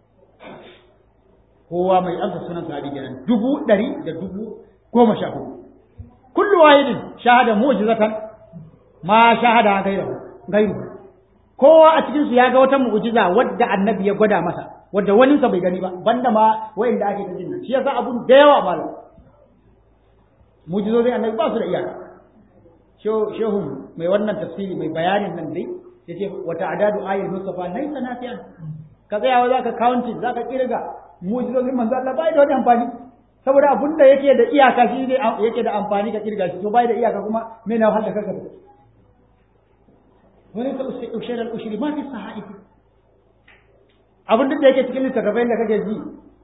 kowa mai amsa sunan sahabi kenan dubu ɗari da dubu goma sha hudu kullu wahidin shahada mu'jizatan ma shahada gairu gairu kowa a cikin su ya ga wata mu'jiza wadda annabi ya gwada masa wadda wani sa bai gani ba banda ma wayanda ake ta jinnan shi yasa abun da yawa malam mu'jizozin annabi ba su da iyaka shehu mai wannan tafsiri mai bayanin nan dai yace wata adadu ayatul mustafa laysa nafiyan ka tsaya za ka counting za ka kirga mujizozin manzo Allah bai da wani amfani saboda abun da yake da iyaka shi ne yake da amfani ka kirga shi to bai da iyaka kuma me na wahala kanka wani ta ushairar ushiri ma fi saha'ifi abin duk da yake cikin littattafai da kake ji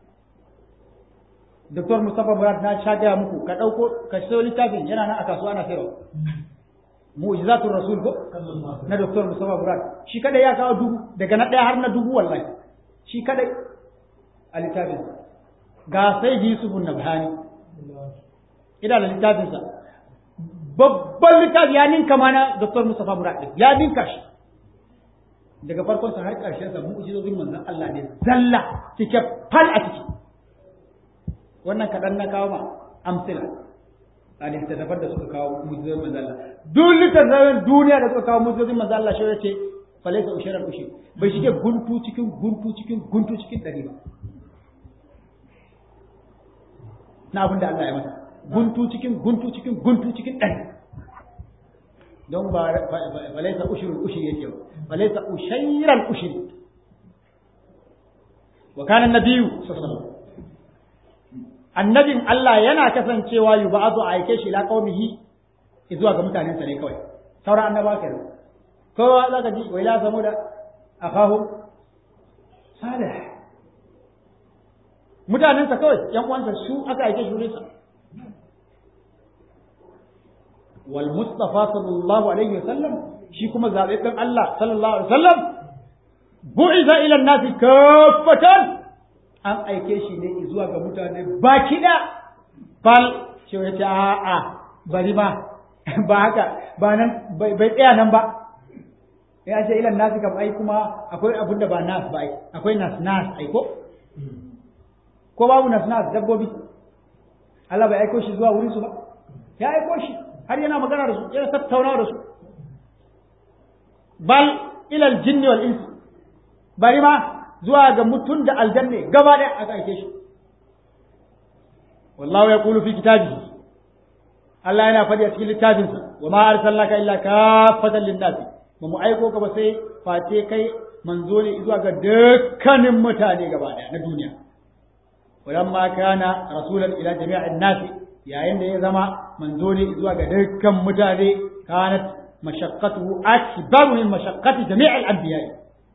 Dr. Mustapha Murad na sha gaya muku ka ɗauko ka sayo littafin yana nan a kasuwa ana sayarwa mu'jizatul rasul ko na Dr. Mustapha Murad shi kadai ya kawo dubu daga na ɗaya har na dubu wallahi shi kadai a littafin ga sai Yusuf Nabhani ina da littafin sa babban littafi ya ninka mana Dr. Mustapha Murad din ya ninka shi daga farkon sa har karshen sa mu'jizozin manzon Allah ne zalla cike fal a ciki wannan kaɗan na kawo ma amsila a littattafan da suka kawo mujizozin manzon Allah duk littattafan duniya da suka kawo mujizozin manzon Allah shi ya ce falaisa ushirar ushi bai shige guntu cikin guntu cikin guntu cikin ɗari ba na abin da Allah ya masa guntu cikin guntu cikin guntu cikin ɗari don ba falaisa ushirul ushiri yake ba falaisa ushairal ushiri wa kana nabiyyu sallallahu annabin Allah yana kasancewa yub'atu a aike shi ila qaumihi zuwa ga mutanensa ne kawai sauran annaba kenan kowa zaka ji wa ila samuda akahu salih mutanensa kawai yan uwansa su aka aike shi wurinsa wal mustafa sallallahu alaihi wasallam shi kuma zababben Allah sallallahu alaihi wasallam bu'iza ila an-nasi kaffatan an aike shi ne zuwa ga mutane baki da bal shi ya ce a a bari ma ba haka ba nan bai tsaya nan ba ya ce ila nasi kam ai kuma akwai abin da ba nas ba ai akwai nas nas ai ko ko babu nas nas dabbobi Allah bai aiko shi zuwa wurin su ba ya aiko shi har yana magana da su yana tattauna da su bal ila aljinn wal ins bari ma zuwa ga mutum da aljanne gaba ɗaya aka aike shi wallahu yaqulu fi kitabihi Allah yana faɗi a cikin littafinsa wa ma arsalnaka illa kafatan lin-nasi ba mu aiko ka ba sai face kai manzo ne zuwa ga dukkanin mutane gaba ɗaya na duniya walamma kana rasulan ila jami'in nasi yayin da ya zama manzo ne zuwa ga dukkan mutane kanat mashaqqatuhu akbaru min mashaqqati jami'il anbiya'i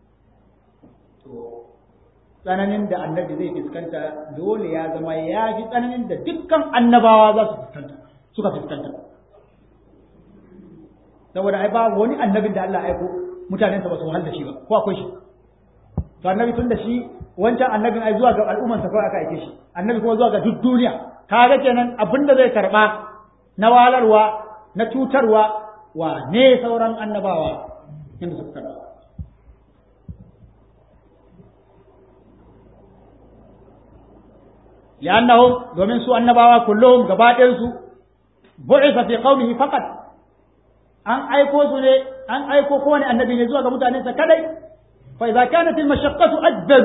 tsananin da annabi zai fuskanta dole ya zama ya fi tsananin da dukkan annabawa za su fuskanta suka fuskanta saboda ai ba wani annabin da Allah aiko mutanensa ba su wahal da shi ba ko akwai shi to annabi tun da shi wancan annabin ai zuwa ga al'ummarsa kawai aka aike shi annabi kuma zuwa ga duk duniya kaga kenan abin da zai karba na walarwa na cutarwa wa ne sauran annabawa inda suka karba لأنهم domin su annabawa kullum gaba ɗayansu bu'isa fi qaumihi faqat an aiko su ne an aiko kowane annabi ne zuwa ga mutanensa kadai fa idza kanat al mashaqqatu ajbaz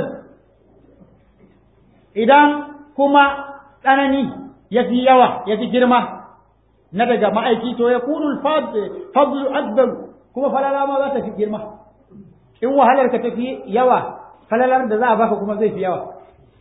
idan kuma tsanani yafi yawa yafi girma na daga ma'aiki to ya kunu fadl ajbaz kuma falala ma za ta fi girma in wahalar ka tafi yawa falalar da za a baka kuma zai fi yawa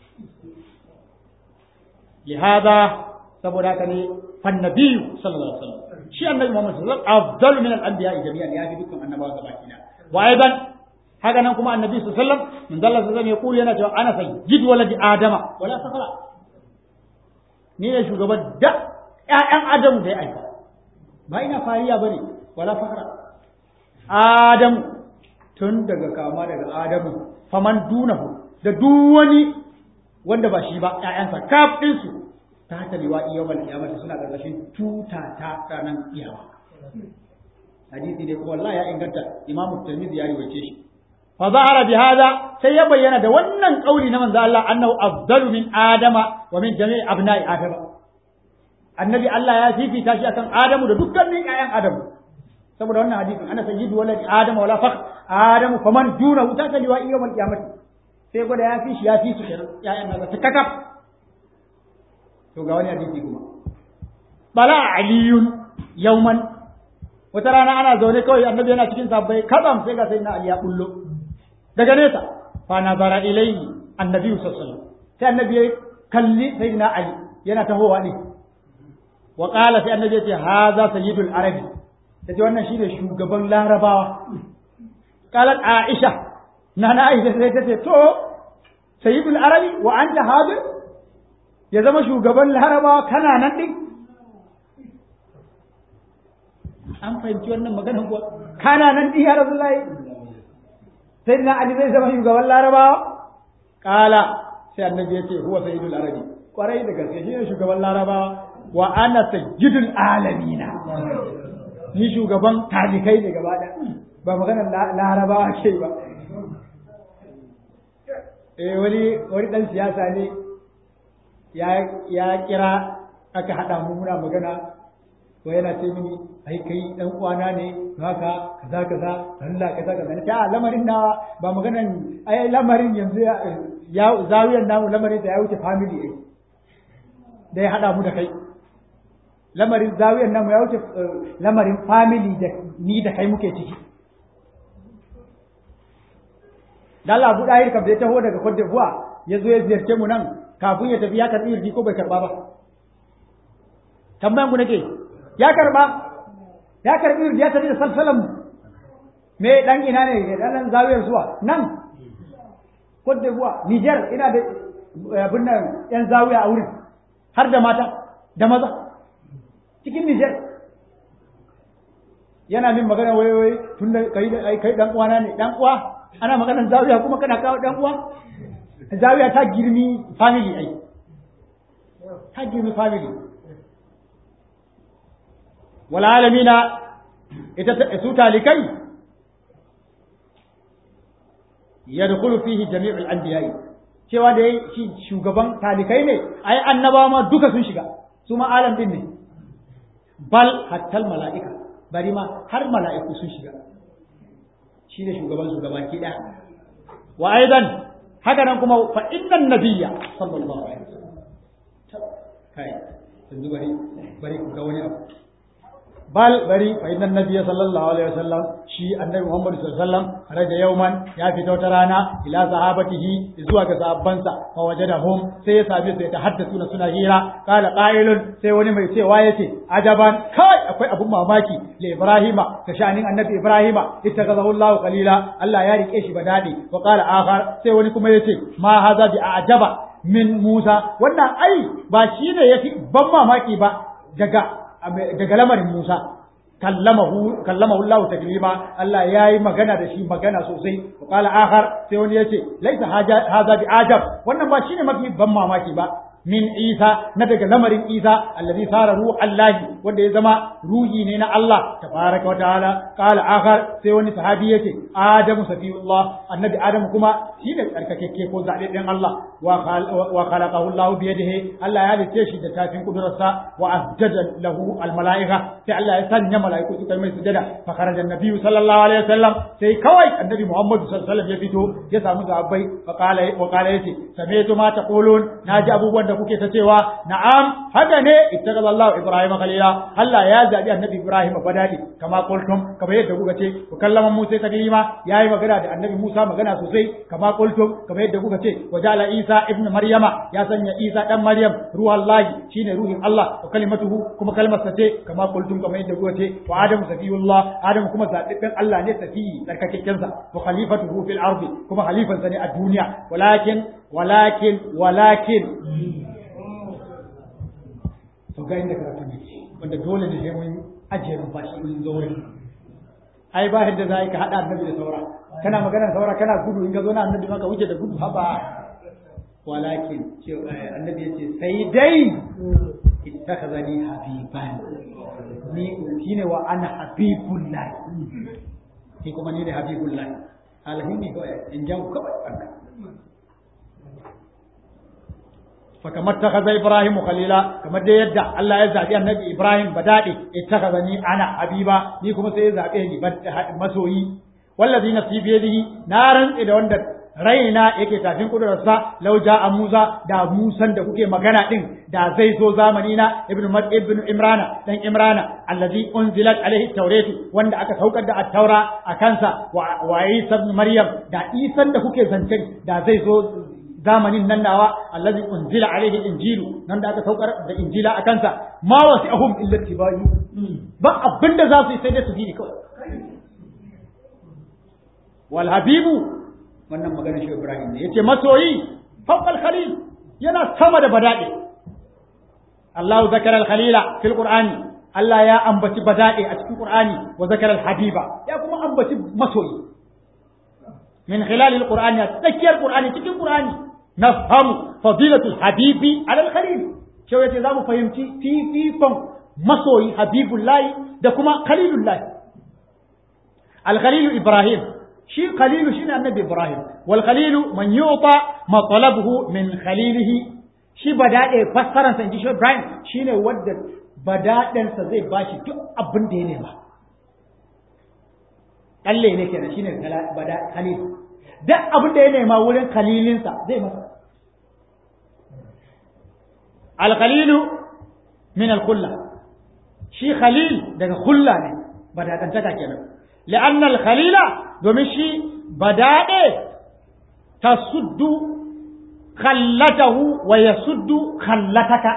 لهذا saboda haka ne fannabiyu sallallahu alaihi wasallam shi annabi Muhammad sallallahu alaihi wasallam afdalu min al-anbiya jami'an ya fi dukkan annabawa gaba ɗaya wa aidan haka nan kuma annabi sallallahu alaihi wasallam min dalla sallallahu ya kulu yana cewa ana sayyid waladi adama wala safara ni ne shugaban da ƴaƴan adamu da ya aika ba ina fariya bane wala fakara adamu tun daga kama daga adamu faman dunahu da duk wani wanda ba shi ba ƴaƴansa kaf ɗinsu ta hata liwa'i yawmal qiyamati suna ƙarƙashin tuta ta ranar kiyama hadisi ne kuma wallahi ya inganta imam tirmidhi ya riwaye shi fa zahara bi hada sai ya bayyana da wannan kauli na manzo Allah annahu afdalu min adama wa min jami'i abna'i adama annabi Allah ya fifita shi akan adamu da dukkanin ƴaƴan adamu saboda wannan hadisin ana sayyidu waladi adama wala fakh adamu faman duna ta ta liwa'i yawmal qiyamati sai gwada ya fi shi ya fi su kenan ƴaƴan nasa ta kakaf to ga wani hadisi kuma bala aliyun yauman wata rana ana zaune kawai annabi yana cikin sabbai kazam sai ga sai na ali ya bullo daga nesa fa nazara ilayhi annabi sallallahu alaihi wasallam sai annabi ya kalli sayyidina ali yana tahowa ne wa qala sai annabi ya ce hadha sayyidul arabi yace wannan shine shugaban larabawa qalat aisha nana aisha sai ta ce to sayyidul arabi wa anta hadir ya zama shugaban larabawa kana nan din an fahimci wannan magana kuwa kana nan din ya rasulullahi sai na ali zai zama shugaban larabawa kala sai annabi ya ce huwa sayyidul arabi kwarai da gaske shi ne shugaban larabawa wa ana sayyidul alamina ni shugaban talikai ne gaba da ba maganar larabawa ke ba eh wani wani dan siyasa ne ya ya kira aka hada mu muna magana ko yana ce mini ai kai dan uwana ne haka kaza kaza Allah kaza kaza ta lamarin na ba maganan ai lamarin yanzu ya zawiyan namu lamarin da ya wuce family ai da ya hada mu da kai lamarin zawiyan namu ya wuce lamarin family da ni da kai muke ciki dan Allah Abu Dahir kam da ya taho daga Cote d'Ivoire ya zo ya ziyarce mu nan kafin ya tafi ya karbi irji ko bai karba ba tambayan ku nake ya karba ya karbi irji ya tafi da salsalan me dan ina ne dan nan zawiyar zuwa nan Cote d'Ivoire Niger ina da abin nan yan zawiya a wurin har da mata da maza cikin Niger yana min magana wai wai tun da kai kai dan uwana ne dan uwa ana maganar zawiya kuma kana kawo dan uwa zawiya ta girmi family ai ta girmi family wal alamina ita su talikai yadkhulu fihi jami'ul anbiya'i cewa da shi shugaban talikai ne ai annabawa ma duka sun shiga su ma alam din ne bal hattal mala'ika bari ma har mala'iku sun shiga shi ne shugaban su gaba ki ɗaya wa aidan haka nan kuma fa innan nabiyya sallallahu alaihi wasallam kai yanzu bari bari ku ga wani abu bal bari fa innan nabiyya sallallahu alaihi wasallam shi annabi Muhammad sallallahu alaihi wasallam raja yauman ya fita wata rana ila sahabatihi zuwa ga sahabbansa fa wajadahum sai ya same su ta haddasu na suna hira kala qailun sai wani mai cewa yace ajaban kai akwai abun mamaki li ibrahima ka shanin annabi ibrahima ittakazahu Allah qalila Allah ya rike shi badadi wa qala akhar sai wani kuma yace ma haza bi ajaba min Musa wannan ai ba shine yafi ban mamaki ba daga daga lamarin Musa kallamahu kallamahu Allah taklima Allah yayi magana da shi magana sosai qala akhar sai wani yace laisa haza bi ajab wannan ba shine mafi ban mamaki ba min Isa na daga lamarin Isa allazi sara ruhu Allah wanda ya zama ruhi ne na Allah tabaraka wa ta'ala qala akhar sai wani sahabi yace Adamu safiyullah annabi Adamu kuma shi da tsarkakeke ko zabe din Allah wa khalaqahu Allah bi yadihi Allah ya halice shi da tafin kudurarsa wa asjada lahu al malaika sai Allah ya sanya malaiku su kai mai sujada fa kharaja annabi sallallahu alaihi wasallam sai kawai annabi Muhammad sallallahu alaihi wasallam ya fito ya samu sahabbai fa qala wa qala yace sami'tu ma taqulun naji abubuwan da kuke ta cewa na'am haka ne ittaqala Allah Ibrahim khalila Allah ya zabi annabi Ibrahim badali kama qultum kama yadda kuka ce ku kallama Musa taklima yayi magana da annabi Musa magana sosai kama qultum kama yadda kuka ce wajala Isa ibn Maryama ya sanya Isa dan Maryam ruhallahi shine ruhin Allah wa kalimatuhu kuma kalmar sa ce kama qultum kama yadda kuka ce wa Adam safiyullah Adam kuma zabibben Allah ne safiyi tsarkakekken sa wa khalifatuhu fil ardi kuma khalifansa ne a duniya walakin walakin walakin to ga inda karatu ne wanda dole ne sai mun ajiye numfashi mun zo wurin ai ba yadda za ka haɗa annabi da saura kana magana saura kana gudu in ka zo na annabi maka wuce da gudu haba walakin ce annabi ya ce sai dai ittakhazani habiban ni shine wa ana habibullah ni kuma ni ne habibullah alhimmi kawai in jan kawai fakamar ta kaza Ibrahim khalila kamar da yadda Allah ya zabi annabi Ibrahim badade ittakhazani ana habiba ni kuma sai ya zabe ni masoyi wallazi nafsi bi yadihi na rantsi da wanda raina yake tafin kudurarsa lau a Musa da Musan da kuke magana din da zai zo zamani na ibnu Mad ibnu Imrana dan Imrana allazi unzilat alaihi tawratu wanda aka saukar da at-taura a kansa wa Isa ibn Maryam da Isan da kuke zancen da zai zo zamanin nan nawa allazi unzila alaihi injilu nan da aka saukar da injila a kansa ma wasi'ahum illa tibai ba abinda za su yi sai dai su bi kawai wal habibu wannan maganar shi Ibrahim ne yace masoyi fawqal khalil yana sama da badade Allah zakara al khalila fil qur'ani Allah ya ambaci badade a cikin qur'ani wa zakara al habiba ya kuma ambaci masoyi min khilal al qur'ani tsakiyar qur'ani cikin qur'ani nafhamu fadilatul habibi ala al khalil cewa yace zamu fahimci fifikon masoyi habibullahi da kuma khalilullahi al khalilu ibrahim shi khalilu shine annabi ibrahim wal khalilu man yu'ta matalabuhu min khalilihi shi badade fassaran sa inji shi ibrahim shine wanda badaden sa zai bashi duk abin da ya nema kalle ne kenan shine bada khalil duk abin da ya nema wurin khalilin sa zai masa al khalilu min al khulla shi khalil daga khulla ne badadantaka kenan لأن الخليل domin shi badaɗe ta suddu khallatahu wa ya suddu khallataka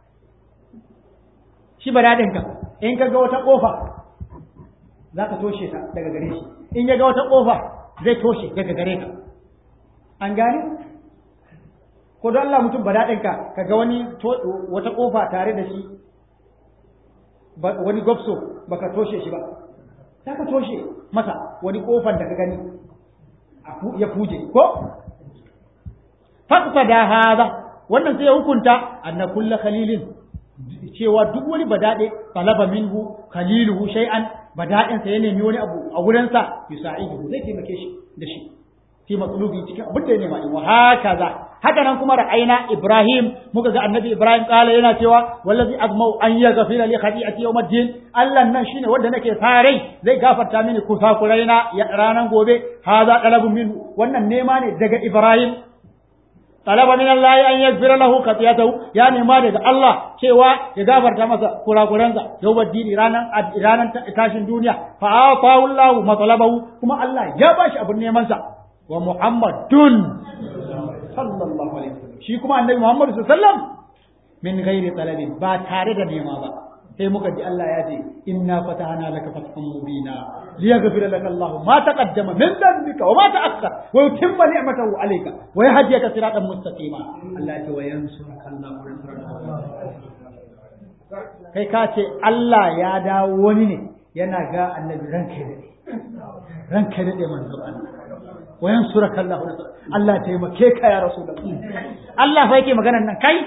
shi badaɗinka in ka ga wata ƙofa za ka toshe ta daga gare shi in ya ga wata ƙofa zai toshe daga gare ka an gane ko don Allah mutum badaɗinka ka ga wani wata ƙofa tare da shi wani gobso baka toshe shi ba za ka toshe masa wani kofar da ka gani ya fuje ko fakfa da haza wannan sai ya hukunta anna kulla khalilin cewa duk wani badade talaba minhu khaliluhu shay'an bada'in sa ya nemi wani abu a wurin sa yusa'idu zai taimake shi da shi fi matlubi cikin abin da ya nema wa hakaza haka nan kuma ra'ayna Ibrahim muka ga annabi Ibrahim kala yana cewa wallazi azmau an yaghfira li khati'ati yawmiddin Allah nan shine wanda nake farai zai gafarta mini kusakuraina ya ranan gobe haza talabun minhu wannan nema ne daga Ibrahim talaba min Allah an yaghfira lahu khati'atahu ya nema daga Allah cewa ya gafarta masa kurakuransa yawmiddin ranan ranan tashin duniya fa atahu Allah matalabahu kuma Allah ya bashi abun neman sa wa Muhammadun sallallahu alaihi wasallam shi kuma annabi Muhammad sallallahu alaihi wasallam min ghairi talabin ba tare da nema ba sai muka ji Allah ya ce inna fatahna laka fathan mubina liyaghfira laka Allah ma taqaddama min dhanbika wa ma ta'akhkhara wa yutimma ni'matahu alayka wa yahdiyaka siratan mustaqima Allah ya ce wa yansuraka Allah kai ka ce Allah ya dawo wani ne yana ga annabi ranka ne ranka ne manzo Allah wayan suraka Allah Allah taimake ka ya rasulullah Allah fa yake maganar nan kai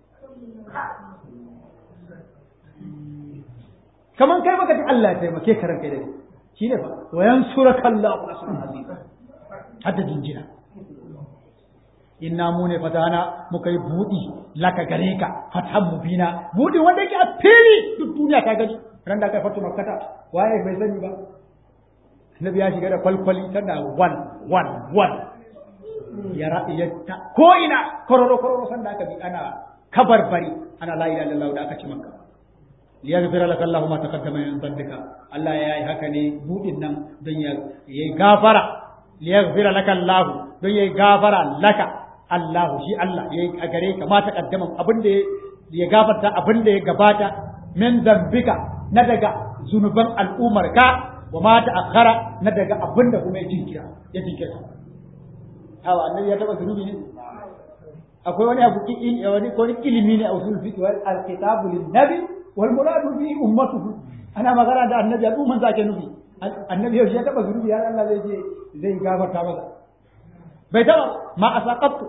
kaman kai baka ji Allah taimake ka ranka dai shine fa wayan suraka Allah hadda jinjina inna mu ne fatana muka yi budi laka gare ka fatan mubina budi wanda yake a fili duk duniya ta gani ran da kai fatu makkata waye bai sani ba Nabi ya shiga da kwalkwali tana wan wan wan ya ya ta ko ina kororo kororo san da aka bi ana kabarbari ana la ilaha illallah da aka ci makka liyaghfira laka Allahu ma taqaddama min dhanbika Allah ya yi haka ne budin nan don ya yi gafara liyaghfira laka Allah don ya yi gafara laka Allah shi Allah ya yi a gare ka ma taqaddama abin da ya gafarta abin da ya gabata min dhanbika na daga zunuban al'ummar ka wa ma ta'akhkhara na daga abin da kuma ya jinkira ya jinkira hawa annabi ya taba zunubi ne akwai wani abu wani ko ilimi ne a usul fiqh wal alkitabu lin nabi wal muradu bi ummatuhu ana magana da annabi al'umman sa ke nufi annabi yau ya taba zunubi har Allah zai je zai gafarta masa bai taba ma asaqatu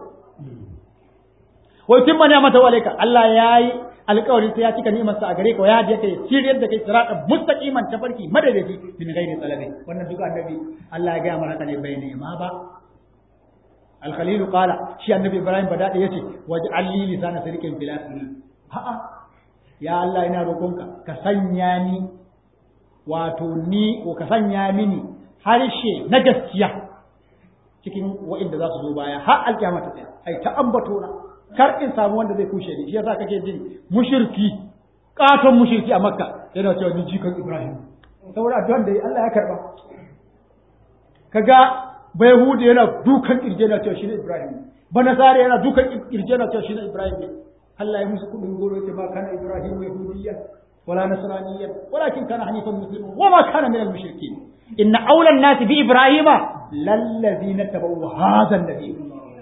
wa yutimma ni'mata alayka Allah yayi alƙawarin sai ya cika ni'imar sa a gare ka ya da kai shiryar da kai siratan mustaqiman tafarki madadaci min ghairi talabi wannan duka annabi Allah ya ga mana haka ne bai nema ba al-khalil qala shi annabi ibrahim bada da yace waj'al li lisana sirqin fil akhirin ha'a ya Allah ina roƙonka ka sanya ni wato ni ko ka sanya mini harshe na gaskiya cikin wa'inda za su zo baya har alƙiyama ta tsaya ai ta ambato na kar in samu wanda zai kushe ni shi yasa kake jin mushriki katon mushriki a makka yana cewa ni jikan ibrahim saboda addu'an da Allah ya karba kaga bai hudu yana dukan kirje yana cewa shine ibrahim ba nasara yana dukan kirje yana cewa shine ibrahim ne Allah ya musu kudin goro yace ba kana ibrahim yahudiyya ولا نصرانيا ولكن كان حنيفا مسلما وما كان من المشركين إن أولى الناس بإبراهيم للذين اتبعوا هذا النبي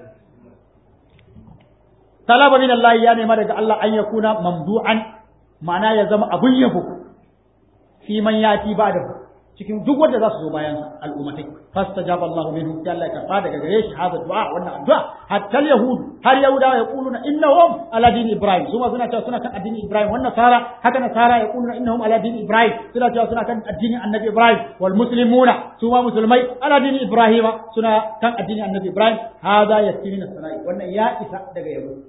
طلب من الله يعني ما دغ الله أن يكون ممدوعا معناه يا زما أبن يبو في من يأتي بعده cikin duk wanda za su zo bayan al'ummatai fastajaba Allah minhum sai Allah ya karba daga gare shi hada du'a wannan addu'a hatta yahud har yahudawa ya kuluna innahum ala dini ibrahim su ma suna cewa suna kan addinin ibrahim wannan sara haka na sara ya kuluna innahum ala dini ibrahim suna cewa suna kan addinin annabi ibrahim wal muslimuna su ma musulmai ala dini ibrahim suna kan addinin annabi ibrahim hada yasirina sarai wannan ya isa daga yabo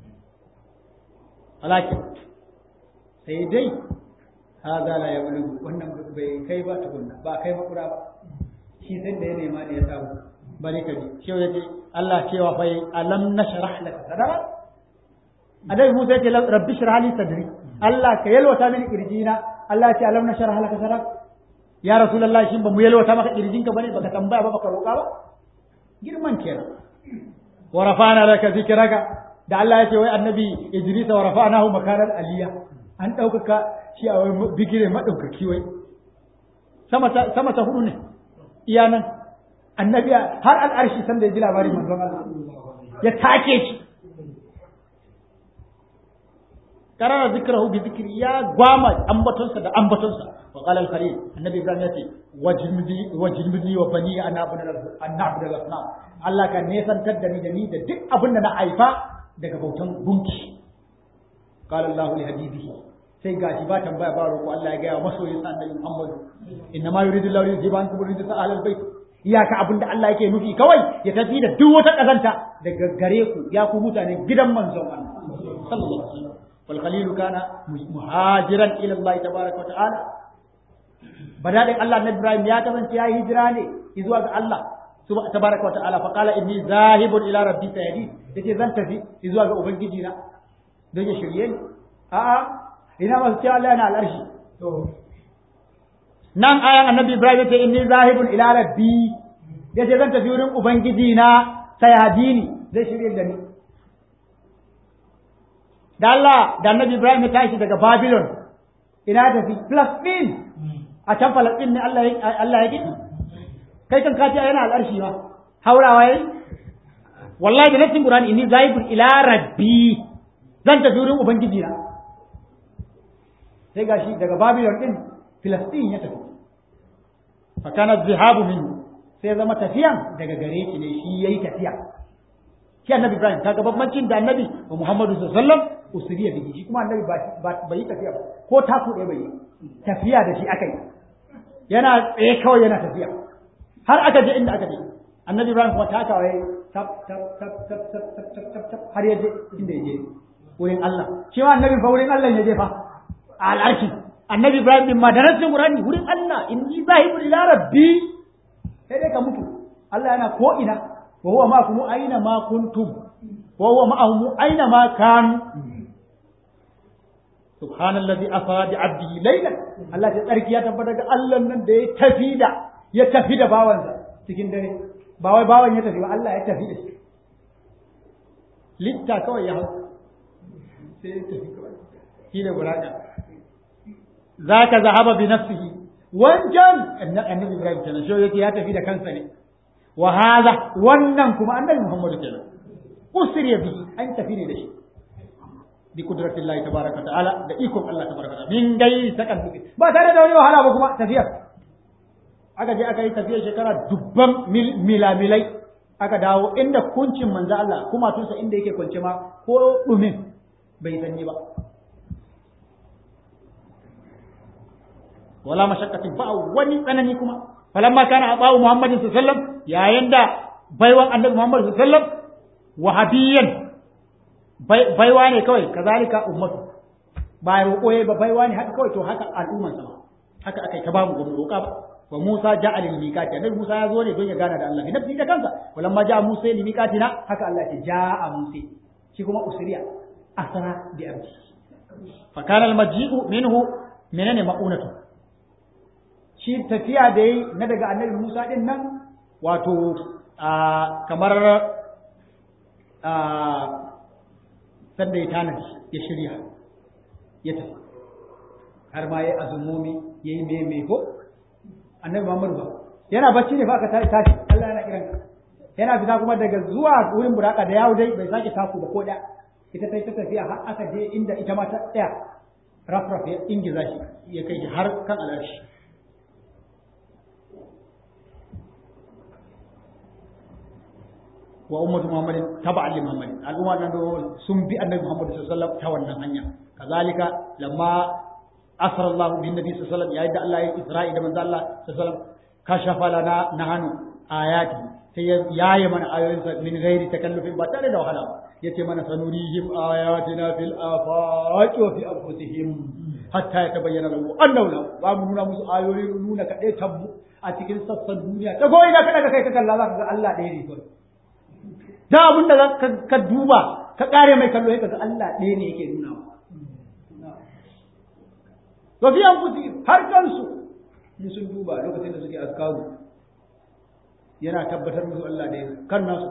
walakin sai dai haza la yablugu wannan bai kai ba tukunna ba kai makura ba shi sai da ya nema ne ya samu bari ka ji shi yace Allah cewa fa alam nashrah laka sadra adai Musa yace rabbi shrah li sadri Allah ka yalwata mini kirjina Allah ce alam nashrah laka sadra ya rasulullahi shin ba mu yalwata maka kirjinka bane baka tambaya ba baka roƙa ba girman kenan wa rafa'na laka zikraka da Allah ya ce wai annabi Idris wa rafa'nahu makanan aliyya an ɗaukaka shi a wani bigire maɗaukaki wai sama ta hudu ne iya nan annabi har al'arshi sanda ya ji labarin manzon Allah ya take shi karara zikrahu bi zikri ya gwama ambatonsa da ambatonsa wa qala al-khalil annabi ibrahim yace wajibni wajibni wa bani an na'budu an na'budu al-asnam Allah ka nesantar da ni da ni da duk abin da na haifa daga bautan gunki qala Allah li habibihi sai gashi ba tambaya ba roƙo Allah ya gaya wa masoyin sa annabi Muhammad inna ma yuridu Allahu yujiban kum yuridu sa ahlal bait iyaka abinda Allah yake nufi kawai ya tafi da duk wata kazanta daga gare ku ya ku mutane gidan manzon Allah sallallahu alaihi wasallam wal khalil kana muhajiran ila Allah tabaaraka wa ta'ala badadin Allah na Ibrahim ya kasance ya hijira ne zuwa ga Allah tabaaraka wa ta'ala fa qala inni zahibun ila rabbi sayadi yace zan tafi zuwa ga ubangiji na don ya shirye ni a'a ina masu cewa Allah yana al'arshi. Nan ayan annabi Ibrahim yace inni zahibun ila rabbi yace zan tafi wurin ubangiji na sayadini zai shirye da ni. Da Allah da annabi Ibrahim ya tashi daga Babylon ina tafi Palestine a can Palestine ne Allah Allah ya gidi. Kai kan kace yana al'arshi ba. Haurawa yayi wallahi da nassin Qur'ani inni zahibun ila rabbi zan tafi wurin ubangiji na. sai gashi daga Babylon din Filistin ya tafi fa kana zihabu minhu sai zama tafiyan daga gare shi ne shi yayi tafiya shi annabi Ibrahim kaga bambancin da annabi Muhammadu sallallahu alaihi wasallam usriya bihi shi kuma annabi ba bai tafiya ba ko taku ɗaya bai tafiya da shi aka yi yana tsaye kawai yana tafiya har aka je inda aka je annabi Ibrahim kuma takawa yayi tap tap tap tap tap tap tap tap har ya je inda ya je wurin Allah shi ma annabi fa wurin Allah ya je fa al'arshi annabi ibrahim bin madarasin qur'ani wurin Allah inni zahibun ila rabbi sai dai ka mutu Allah yana ko ina wa huwa ma'akum aina ma kuntum wa huwa ma'ahum aina ma kan subhanallazi asra bi 'abdihi laylan Allah ya tsarki ya tabbata ga Allah nan da ya tafi da ya tafi da bawansa cikin dare ba wai bawan ya tafi ba Allah ya tafi da shi litta kawai ya hau sai ya tafi kawai shi ne buraka zaka zahaba bi nafsihi wancan annabi Ibrahim kenan shi yake ya tafi da kansa ne wa hadha wannan kuma annabi Muhammad kenan usriya bi an tafi ne da shi bi kudratin Allah tabaraka ta'ala da ikon Allah tabaraka ta'ala min gai sakan ba tare da wani wahala ba kuma tafiyar aka je aka yi tafiyar shekara dubban milamilai aka dawo inda kuncin manzo Allah kuma tunsa inda yake kwance ma ko dumin bai sanyi ba wala mashakkatin ba wani tsanani kuma falamma kana abawu muhammadin sallallahu alaihi wasallam yayin da baiwan annabi muhammad sallallahu alaihi wasallam wahabiyyan baiwa ne kawai kazalika ummatu ba roƙo yayi ba baiwa ne haka kawai to haka al'umman sa haka akai ta bamu gobe roƙa ba wa Musa ja'a lil miqati annabi Musa ya zo ne don ya gana da Allah bi nafsi da kansa walamma ja'a Musa lil miqatina haka Allah ya ja'a Musa shi kuma usriya asra bi abdi fa kana al maji'u minhu menene ma'unatu shi tafiya da yi na daga annabi Musa din nan wato kamar sanda ya tanadi ya shirya ya tafi har ma yayi azumomi yayi me me ko annabi Muhammad ba yana bacci ne fa aka tashi tashi Allah yana kiran ka yana fita kuma daga zuwa wurin buraka da yawo dai bai sake taku ba ko da ita sai ta tafiya har aka je inda ita ma ta tsaya rafraf ya ingiza shi ya kai shi har kan alashi wa ummatu muhammadin taba'an li muhammadin al'umma nan sun bi annabi muhammad sallallahu alaihi wasallam ta wannan hanya kazalika lamma asra Allah bin nabi sallallahu alaihi wasallam yayin da Allah ya isra'i da manzo Allah sallallahu alaihi wasallam kashafa lana nahanu ayati sai ya yaye mana ayoyinsa min ghairi takallufin ba tare da wahala ba yace mana sanurihim ayatina fil afaqi wa fi anfusihim hatta yatabayyana lahu annahu la ba mu nuna musu ayoyi nuna kade tabbu a cikin sassan duniya ta goyi da kada kai ka kalla za ka ga Allah ɗaya ne kawai da abin da ka duba ka kare mai kallo ka ga Allah ɗaya ne yake nuna wa fi anfusihim har kansu in sun duba lokacin da suke askaru yana tabbatar musu Allah da kan nasu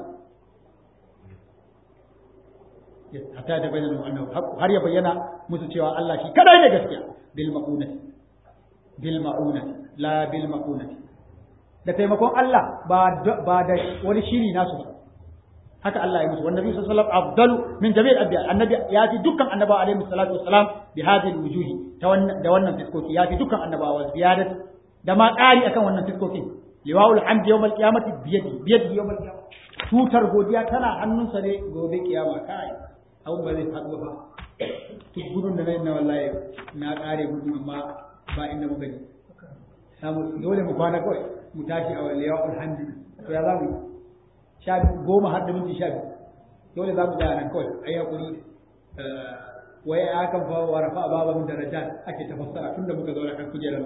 hatta da bayyana annahu har ya bayyana musu cewa Allah shi kadai ne gaskiya bil maqunati bil ma'unati la bil maqunati da taimakon Allah ba ba da wani shiri nasu ba haka Allah ya musu wannan nabi sallallahu alaihi wasallam afdalu min jami'il anbiya annabi ya fi dukkan annabawa alaihi salatu wassalam bi hadhihi alwujuhi ta wannan da wannan fiskoki ya fi dukkan annabawa ziyadat da ma ƙari akan wannan fiskokin liwa'ul hamd yawmal qiyamati biyadi biyadi yawmal qiyamah tutar godiya tana hannunsa ne gobe kiyama kai abun ba zai faɗo ba duk gudun da nayi na wallahi na ƙare gudu amma ba inda muka ji samu dole mu kwana kawai mu tashi a liwa'ul hamd to ya zamu sha goma har da minti sha biyu dole za mu tsaya nan kawai ai hakuri wai ya kan fa wa rafa baba min darajat ake tafassara tunda muka zauna kan kujerar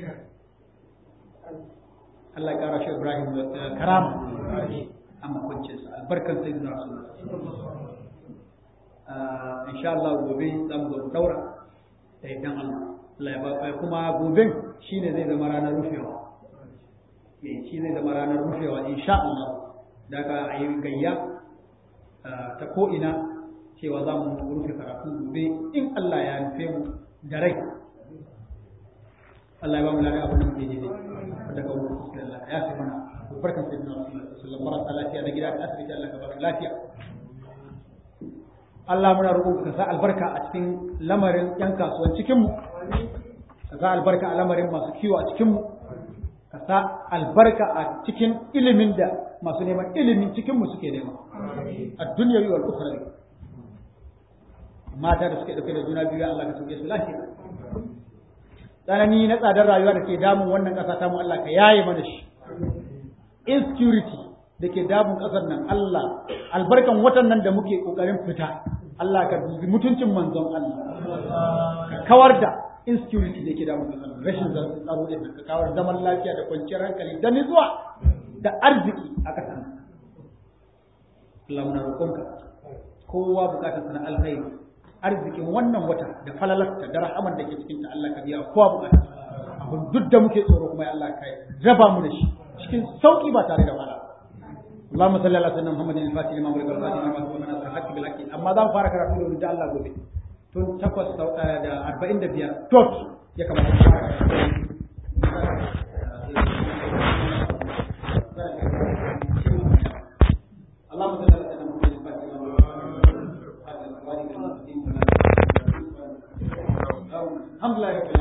Allah ya kara shi Ibrahim da karama amma kwancin sa albarkan sayyidina Rasulullah insha Allah gobe za mu zo daura da idan Allah Allah ya ba kuma goben shine zai zama ranar rufewa eh shi zai zama ranar rufewa insha Allah daga ayi gayya ta ko ina cewa za mu rufe karatu gobe in Allah ya nufe mu da rai Allah ya ba mu lafiya abin da muke ji dai daga wurin fuskar Allah ya fi mana barkan sai na Rasulullah sallallahu marasa lafiya da gida da asibiti Allah ka ba su lafiya Allah muna roƙon ka sa albarka a cikin lamarin yan kasuwan cikin mu ka sa albarka a lamarin masu kiwo a cikin mu ka sa albarka a cikin ilimin da masu neman ilimin cikin mu suke nema a dunyawi wal ukhrawi mata da suke dauke da juna biyu Allah ka sauke su lafiya tsanani na tsadar rayuwa da ke damun wannan ƙasa ta mu Allah ka yaye mana shi insecurity da ke damun ƙasar nan Allah albarkan watan nan da muke ƙoƙarin fita Allah ka dubi mutuncin manzon Allah ka kawar da insecurity da ke damun ƙasar nan rashin tsaro da ka kawar zaman lafiya da kwanciyar hankali da nutsuwa da arziki a ƙasar nan Allah muna roƙonka kowa bukatar sana alkhairi arzikin wannan wata da falalarta da rahamar da ke cikin ta Allah ka biya kowa bukata abin duk da muke tsoro kuma ya Allah ka raba mu da shi cikin sauki ba tare da wahala Allahumma salli ala sayyidina Muhammadin al-Fatih lima ulika al-Fatih lima sabana nasr haqqi bil haqqi amma za mu fara karatu da wurin Allah gobe tun takwas da arba'in da biyar tot ya kamata mu fara اللهم صل على سيدنا محمد الفاتح لما الحمد لله رب العالمين